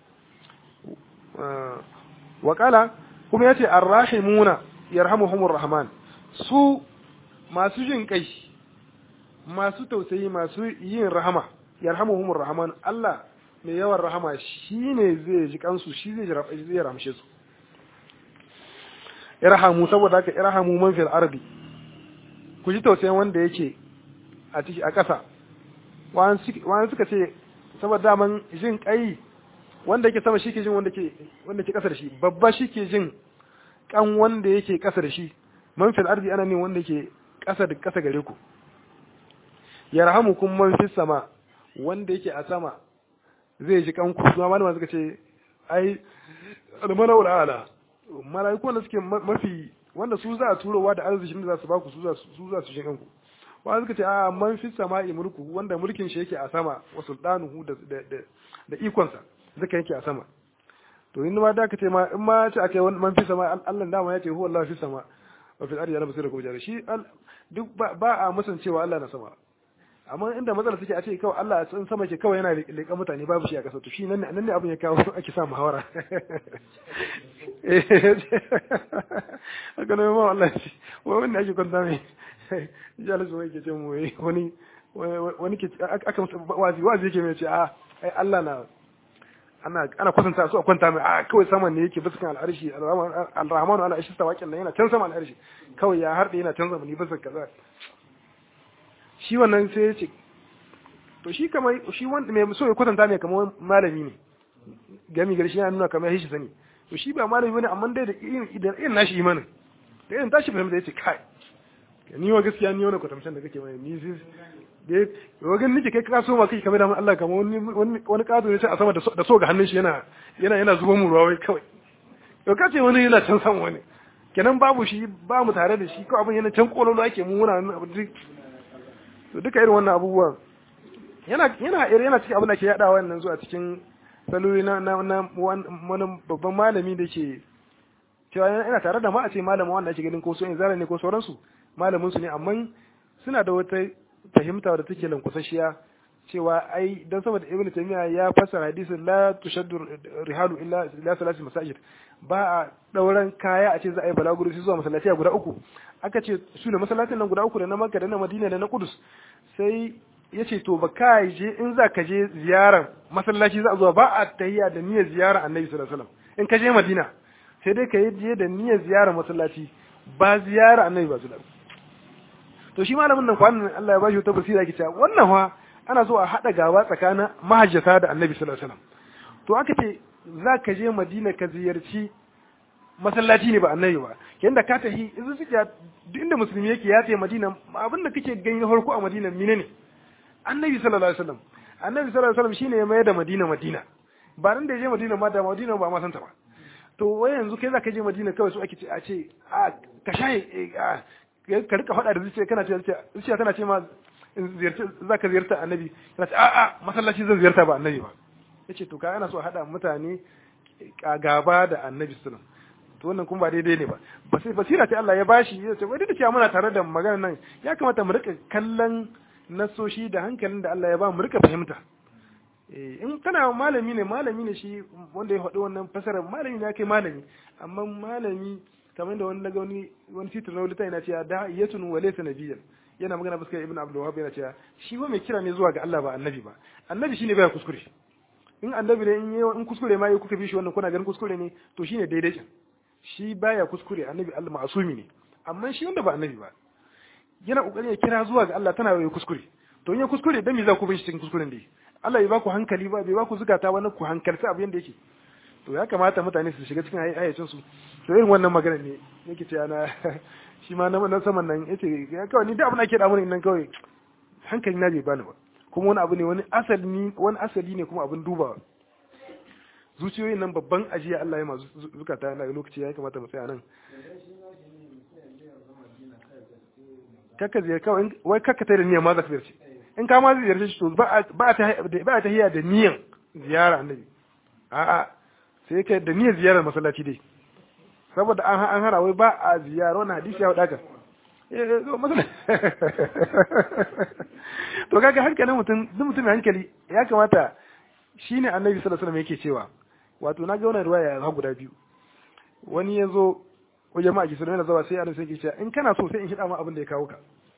wa qala kuma yace arrahimuna yarhamuhumur rahman su masu jin kai masu tausayi masu yin rahama yarhamuhumur rahman Allah mai yawan rahama shine zai ji kansu shi zai zai ramshe su irhamu saboda haka irhamu man fil ardi ku ji tausayin wanda yake a ciki a ƙasa wani suka ce saboda daman jin kai wanda yake sama shi ke jin wanda ke wanda ke ƙasa da shi babba shi ke jin kan wanda yake ƙasa da shi man fil ardi ana ne wanda ke ƙasa da ƙasa gare ku yarhamu kun man fis sama wanda yake a sama zai ji kanku kuma malama suka ce ai almanau ala malaiku wanda suke mafi wanda su za a turowa da arzikin da za su ba ku su za su za su shi kanku wanda suka ce a man fi sama'i mulku wanda mulkin shi yake a sama wa sultanuhu da da da ikonsa zaka yake a sama to in ma da ka ce ma in ma ce akai man fi sama Allah dama ya ce huwa Allah fi sama wa fil ardi yana basira ko jara shi duk ba a musancewa Allah na sama amma inda matsala suke a ce kawai Allah a sama ke kawai yana leƙa mutane babu shi a ƙasa to shi nan nan ne abin ya kawo ake sa muhawara haka ne ma Allah shi wai wanda ake kwanta mai jalis wai ke ce mu wani wani ke aka wazi wazi yake mai ce a ai Allah na ana ana kusanta su a kwanta mai a kawai saman ne yake biskan al'arshi al-rahmanu ala arshi tawakkal yana can sama al'arshi kawai ya harde yana can zamani bisa kaza shi wannan sai ya ce to shi kamar shi wanda mai so ya kwatanta mai kamar malami ne gami gari shi yana nuna kamar ya shi sani to shi ba malami bane amma dai da irin irin nashi imanin da irin tashi fahimta ya ce kai ni wa gaskiya ni wani kwatamcen da kake mai ni sai da ya gan nake kai ka so ma kai kamar da Allah kamar wani wani wani kazo ne ce a sama da so ga hannun shi yana yana yana zuba mu ruwa wai kawai to kace wani yana can san wani kenan babu shi ba mu tare da shi ko abin yana can kololo ake mu muna nan abin duk to duka irin wannan abubuwan yana yana yana cikin abin da ke yada wannan zuwa cikin saloli na na na wani babban malami da ke cewa yana tare da ma a ce malamin wanda ake ganin ko so in zara ne ko sauransu malamin su ne amma suna da wata fahimta da take lankwasashiya cewa ai dan saboda ibnu taymiya ya fassara hadisin la tushaddu rihalu illa ila salati masajid ba a dauran kaya a ce za a yi balaguro sai zuwa masallaci guda uku aka ce su ne masallacin nan guda uku da na Makka da na Madina da na Kudus sai ya ce to ba ka je in za ka je ziyarar masallaci za a zuwa ba a tahiyya da niyyar ziyarar Annabi sallallahu alaihi wasallam in ka je Madina sai dai ka yi je da niyyar ziyarar masallaci ba ziyarar Annabi ba sallallahu to shi malamin nan kwanan Allah ya bashi wata basira yake cewa wannan fa ana so a haɗa gaba tsakanin mahajjata da annabi sallallahu alaihi wasallam to aka ce za ka je madina ka ziyarci masallaci ne ba annabi ba yanda ka tafi idan suke duk inda musulmi yake ya ce madina abin da kake gani farko a madina mine ne annabi sallallahu alaihi wasallam annabi sallallahu alaihi wasallam shine ya mayar da madina madina ba nan da ya je madina ma da madina ba ma santa ba to wai yanzu kai za ka je madina kawai su ake ce a ce a ka shaye ka rika faɗa da zuciya kana ce zuciya tana ce ma za ka ziyarta annabi yana ce a'a masallaci zan ziyarta ba annabi ba ya ce to ka ana so a haɗa mutane a gaba da annabi sunan to wannan kuma ba daidai ne ba basira ce Allah ya bashi ya ce wai da cewa muna tare da magana nan ya kamata mu rika kallon nasoshi da hankalin da Allah ya ba mu rika fahimta in kana malami ne malami ne shi wanda ya faɗi wannan fasarar malami ne kai malami amma malami kamar da wani daga wani wani titin na wulita yana cewa da yatun wa laysa nabiyyan yana magana fuskar ibn abdul wahab yana cewa shi ba mai kira ne zuwa ga Allah ba annabi ba annabi shine baya kuskure in annabi ne in in kuskure ma kuka bi shi wannan kuna ganin kuskure ne to shine daidai kin shi baya kuskure annabi Allah ma'asumi ne amma shi wanda ba annabi ba yana kokarin ya kira zuwa ga Allah tana yi kuskure to in ya kuskure dan me za ku bin shi cikin kuskuren dai Allah bai ba ku hankali ba bai ba ku zukata ba na ku hankalci abin yanda yake to ya kamata mutane su shiga cikin hayyacin su to irin wannan magana ne yake cewa na shi ma na saman nan yace kawai ni da abin da ake da mun nan kawai hankali na bai bani ba kuma wani abu ne wani asali wani asali ne kuma abin dubawa zuciyoyin nan babban ajiya Allah ya masu zukata na lokaci ya kamata mu tsaya nan kakka ziyar kawai wai kakka ta da niyyar ma za ka ziyarci in ka ma ziyarci shi to ba a ta hiya da niyyar ziyara annabi a'a sai kai da niyyar ziyarar masallaci dai saboda an an hana wai ba a ziyara wannan hadisi ya wadaka to kaga hankalin mutum duk mutum mai hankali ya kamata shine annabi sallallahu alaihi wasallam yake cewa wato na ga wannan riwaya ha guda biyu wani ya zo wajen ma'aiki sallallahu alaihi wasallam sai annabi sai yake cewa in kana so sai in hida ma abin da ya kawo ka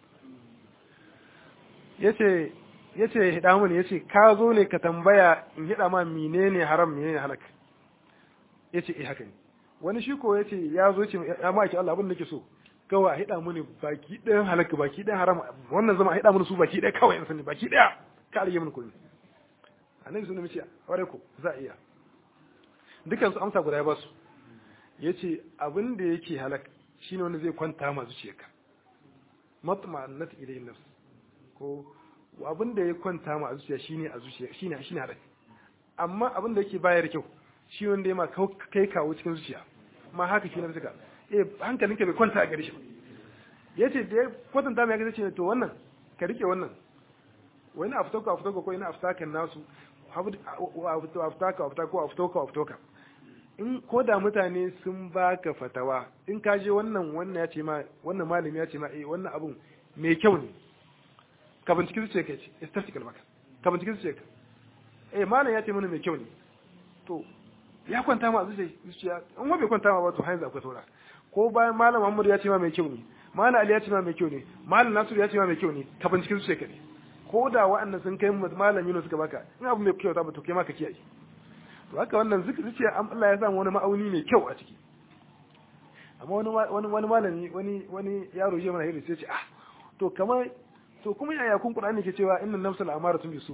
yace yace hida mun yace ka zo ne ka tambaya in hida ma menene haram menene halak yace eh haka ne wani shi ko yace ya zo ce ya ma'aiki Allah abin da nake so kawai a hida mini baki ɗayan halaka baki ɗayan haram wannan zama a hida mini su baki ɗaya kawai in sani baki ɗaya ka rage mini kuɗi annabi sun mace ware ko za a iya dukansu amsa guda ya basu ya ce abin da yake halak shine wanda zai kwanta ma zuciyarka matma'annat ilayhi nafs ko abin da ya kwanta ma a zuciya shine a zuciya shine shine halak amma abin da yake bayar kyau shi wanda ya ma kai kawo cikin zuciya ma haka shi na suka eh hankalinka bai kwanta a gare shi yace da ya kwatanta mai gaza ce to wannan ka rike wannan wani aftaka aftaka ko ina aftakan nasu aftaka aftaka ko aftoka aftoka in ko da mutane sun baka fatawa in ka je wannan wannan ya ce ma wannan malami ya ce ma eh wannan abun mai kyau ne ka binciki zuciya ka ce istatical maka ka binciki zuciya ka eh malam ya ce mana mai kyau ne to ya kwanta ma zuciya in wa bai kwanta ma ba to hanzu akwai saura ko bayan malam Muhammad ya ce ma mai kyau ne malam Ali ya ce ma mai kyau ne malam Nasiru ya ce ma mai kyau ne ka binciki zuciya ka ne ko da wa'annan sun kai malam Yunus suka baka in abu mai kyau ta ba to kai ma ka kiyaye to haka wannan zuciya Allah ya samu wani ma'auni mai kyau a ciki amma wani wani wani malami wani wani yaro ya mana hiri sai ce ah to kamar to kuma yaya kun Qur'ani ke cewa innan nafsul amaratun bisu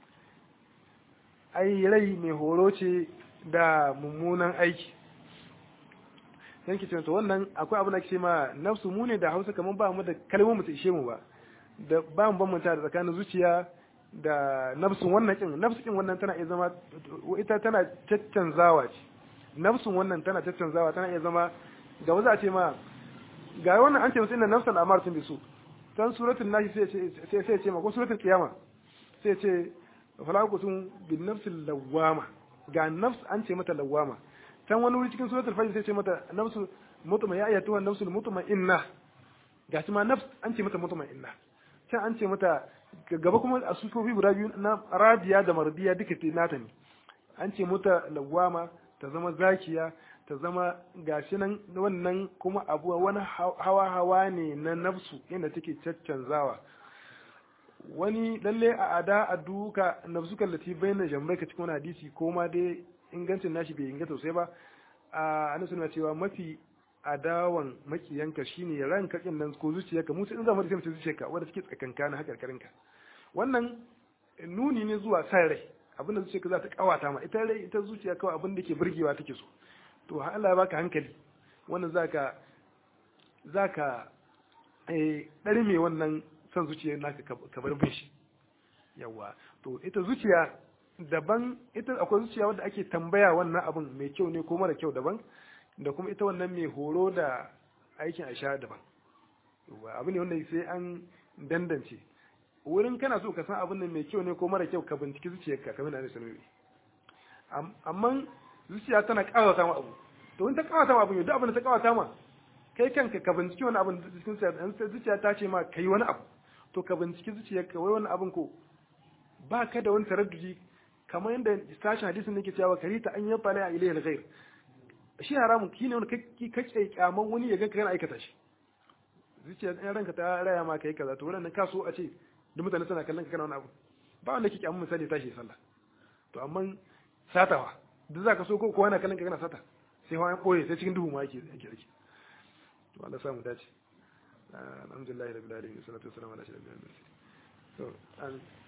ai rai mai horo ce da mummunan aiki sai ki ce to wannan akwai abu da ke ma nafsu mu ne da Hausa kamar ba mu da kalmomin mu ta ishe mu ba da ba mu bambanta da tsakanin zuciya da nafsun wannan kin nafsu kin wannan tana iya zama ita tana caccanzawa ce nafsun wannan tana caccanzawa tana iya zama ga wasu a ce ma ga wannan an ce musu inna nafsan amaratun bisu tan suratul nashi sai sai ce ma ko suratul qiyama sai ce fala kutum bin nafsil lawama ga nafs an ce mata lawama tan wani wuri cikin suratul fajr sai ce mata nafsul mutma ya ayatu wan nafsul mutma inna ga ma nafs an ce mata mutma inna can an ce mata gaba kuma a sufofi guda biyu na radiya da mardiya duka te nata ne an ce mata lawama ta zama zakiya ta zama gashi nan wannan kuma abu wani hawa hawa ne na nafsu inda take caccanzawa wani lalle a ada a duka nafsu kallati bayyana jambai ka cikin wani hadisi ko ma dai ingancin nashi bai inganta sosai ba a ana suna cewa mafi adawan makiyanka shine ran kakin nan ko zuciyarka musu in zama da sai zuciyarka wanda take tsakanka na hakarkarinka wannan nuni ne zuwa san rai abinda zuciyarka za ta kawata ma ita rai ita zuciya kawai abin da ke burgewa take so to Allah ya baka hankali wannan zaka zaka eh dari me wannan san zuciyar naka ka bar bin shi yawa to ita zuciya daban ita akwai zuciya wanda ake tambaya wannan abin mai kyau ne ko mara kyau daban da kuma ita wannan mai horo da aikin a sha daban abu ne wanda sai an dandance wurin kana so ka san abin nan mai kyau ne ko mara kyau ka binciki zuciyarka kamar da sanarwa amma zuciya tana kawata ma abu to in ta kawata ma abu yau duk abin da ta kawata ma kai kanka ka binciki wani abin cikin zuciya ta ce ma kai wani abu to ka binciki zuciyarka wai wani abin ko ba ka da wani taraddudi kamar yadda sashen hadisin nake cewa karita an yi fala a ilayhi ghair shi haramun ki ne wani kake kyaman wani ya ganka kana aikata shi zuciya ɗan ranka ta raya ma kai kaza to wannan ka so a ce duk mutane suna kallon ka kana wani abu ba wanda ke kyaman misali tashi sallah to amma satawa duk zaka so ko kowa na kallon ka kana sata sai hawa boye sai cikin duhu ma yake yake yake to Allah samu dace alhamdulillah rabbil alamin salatu wassalamu ala ashrafil mursalin to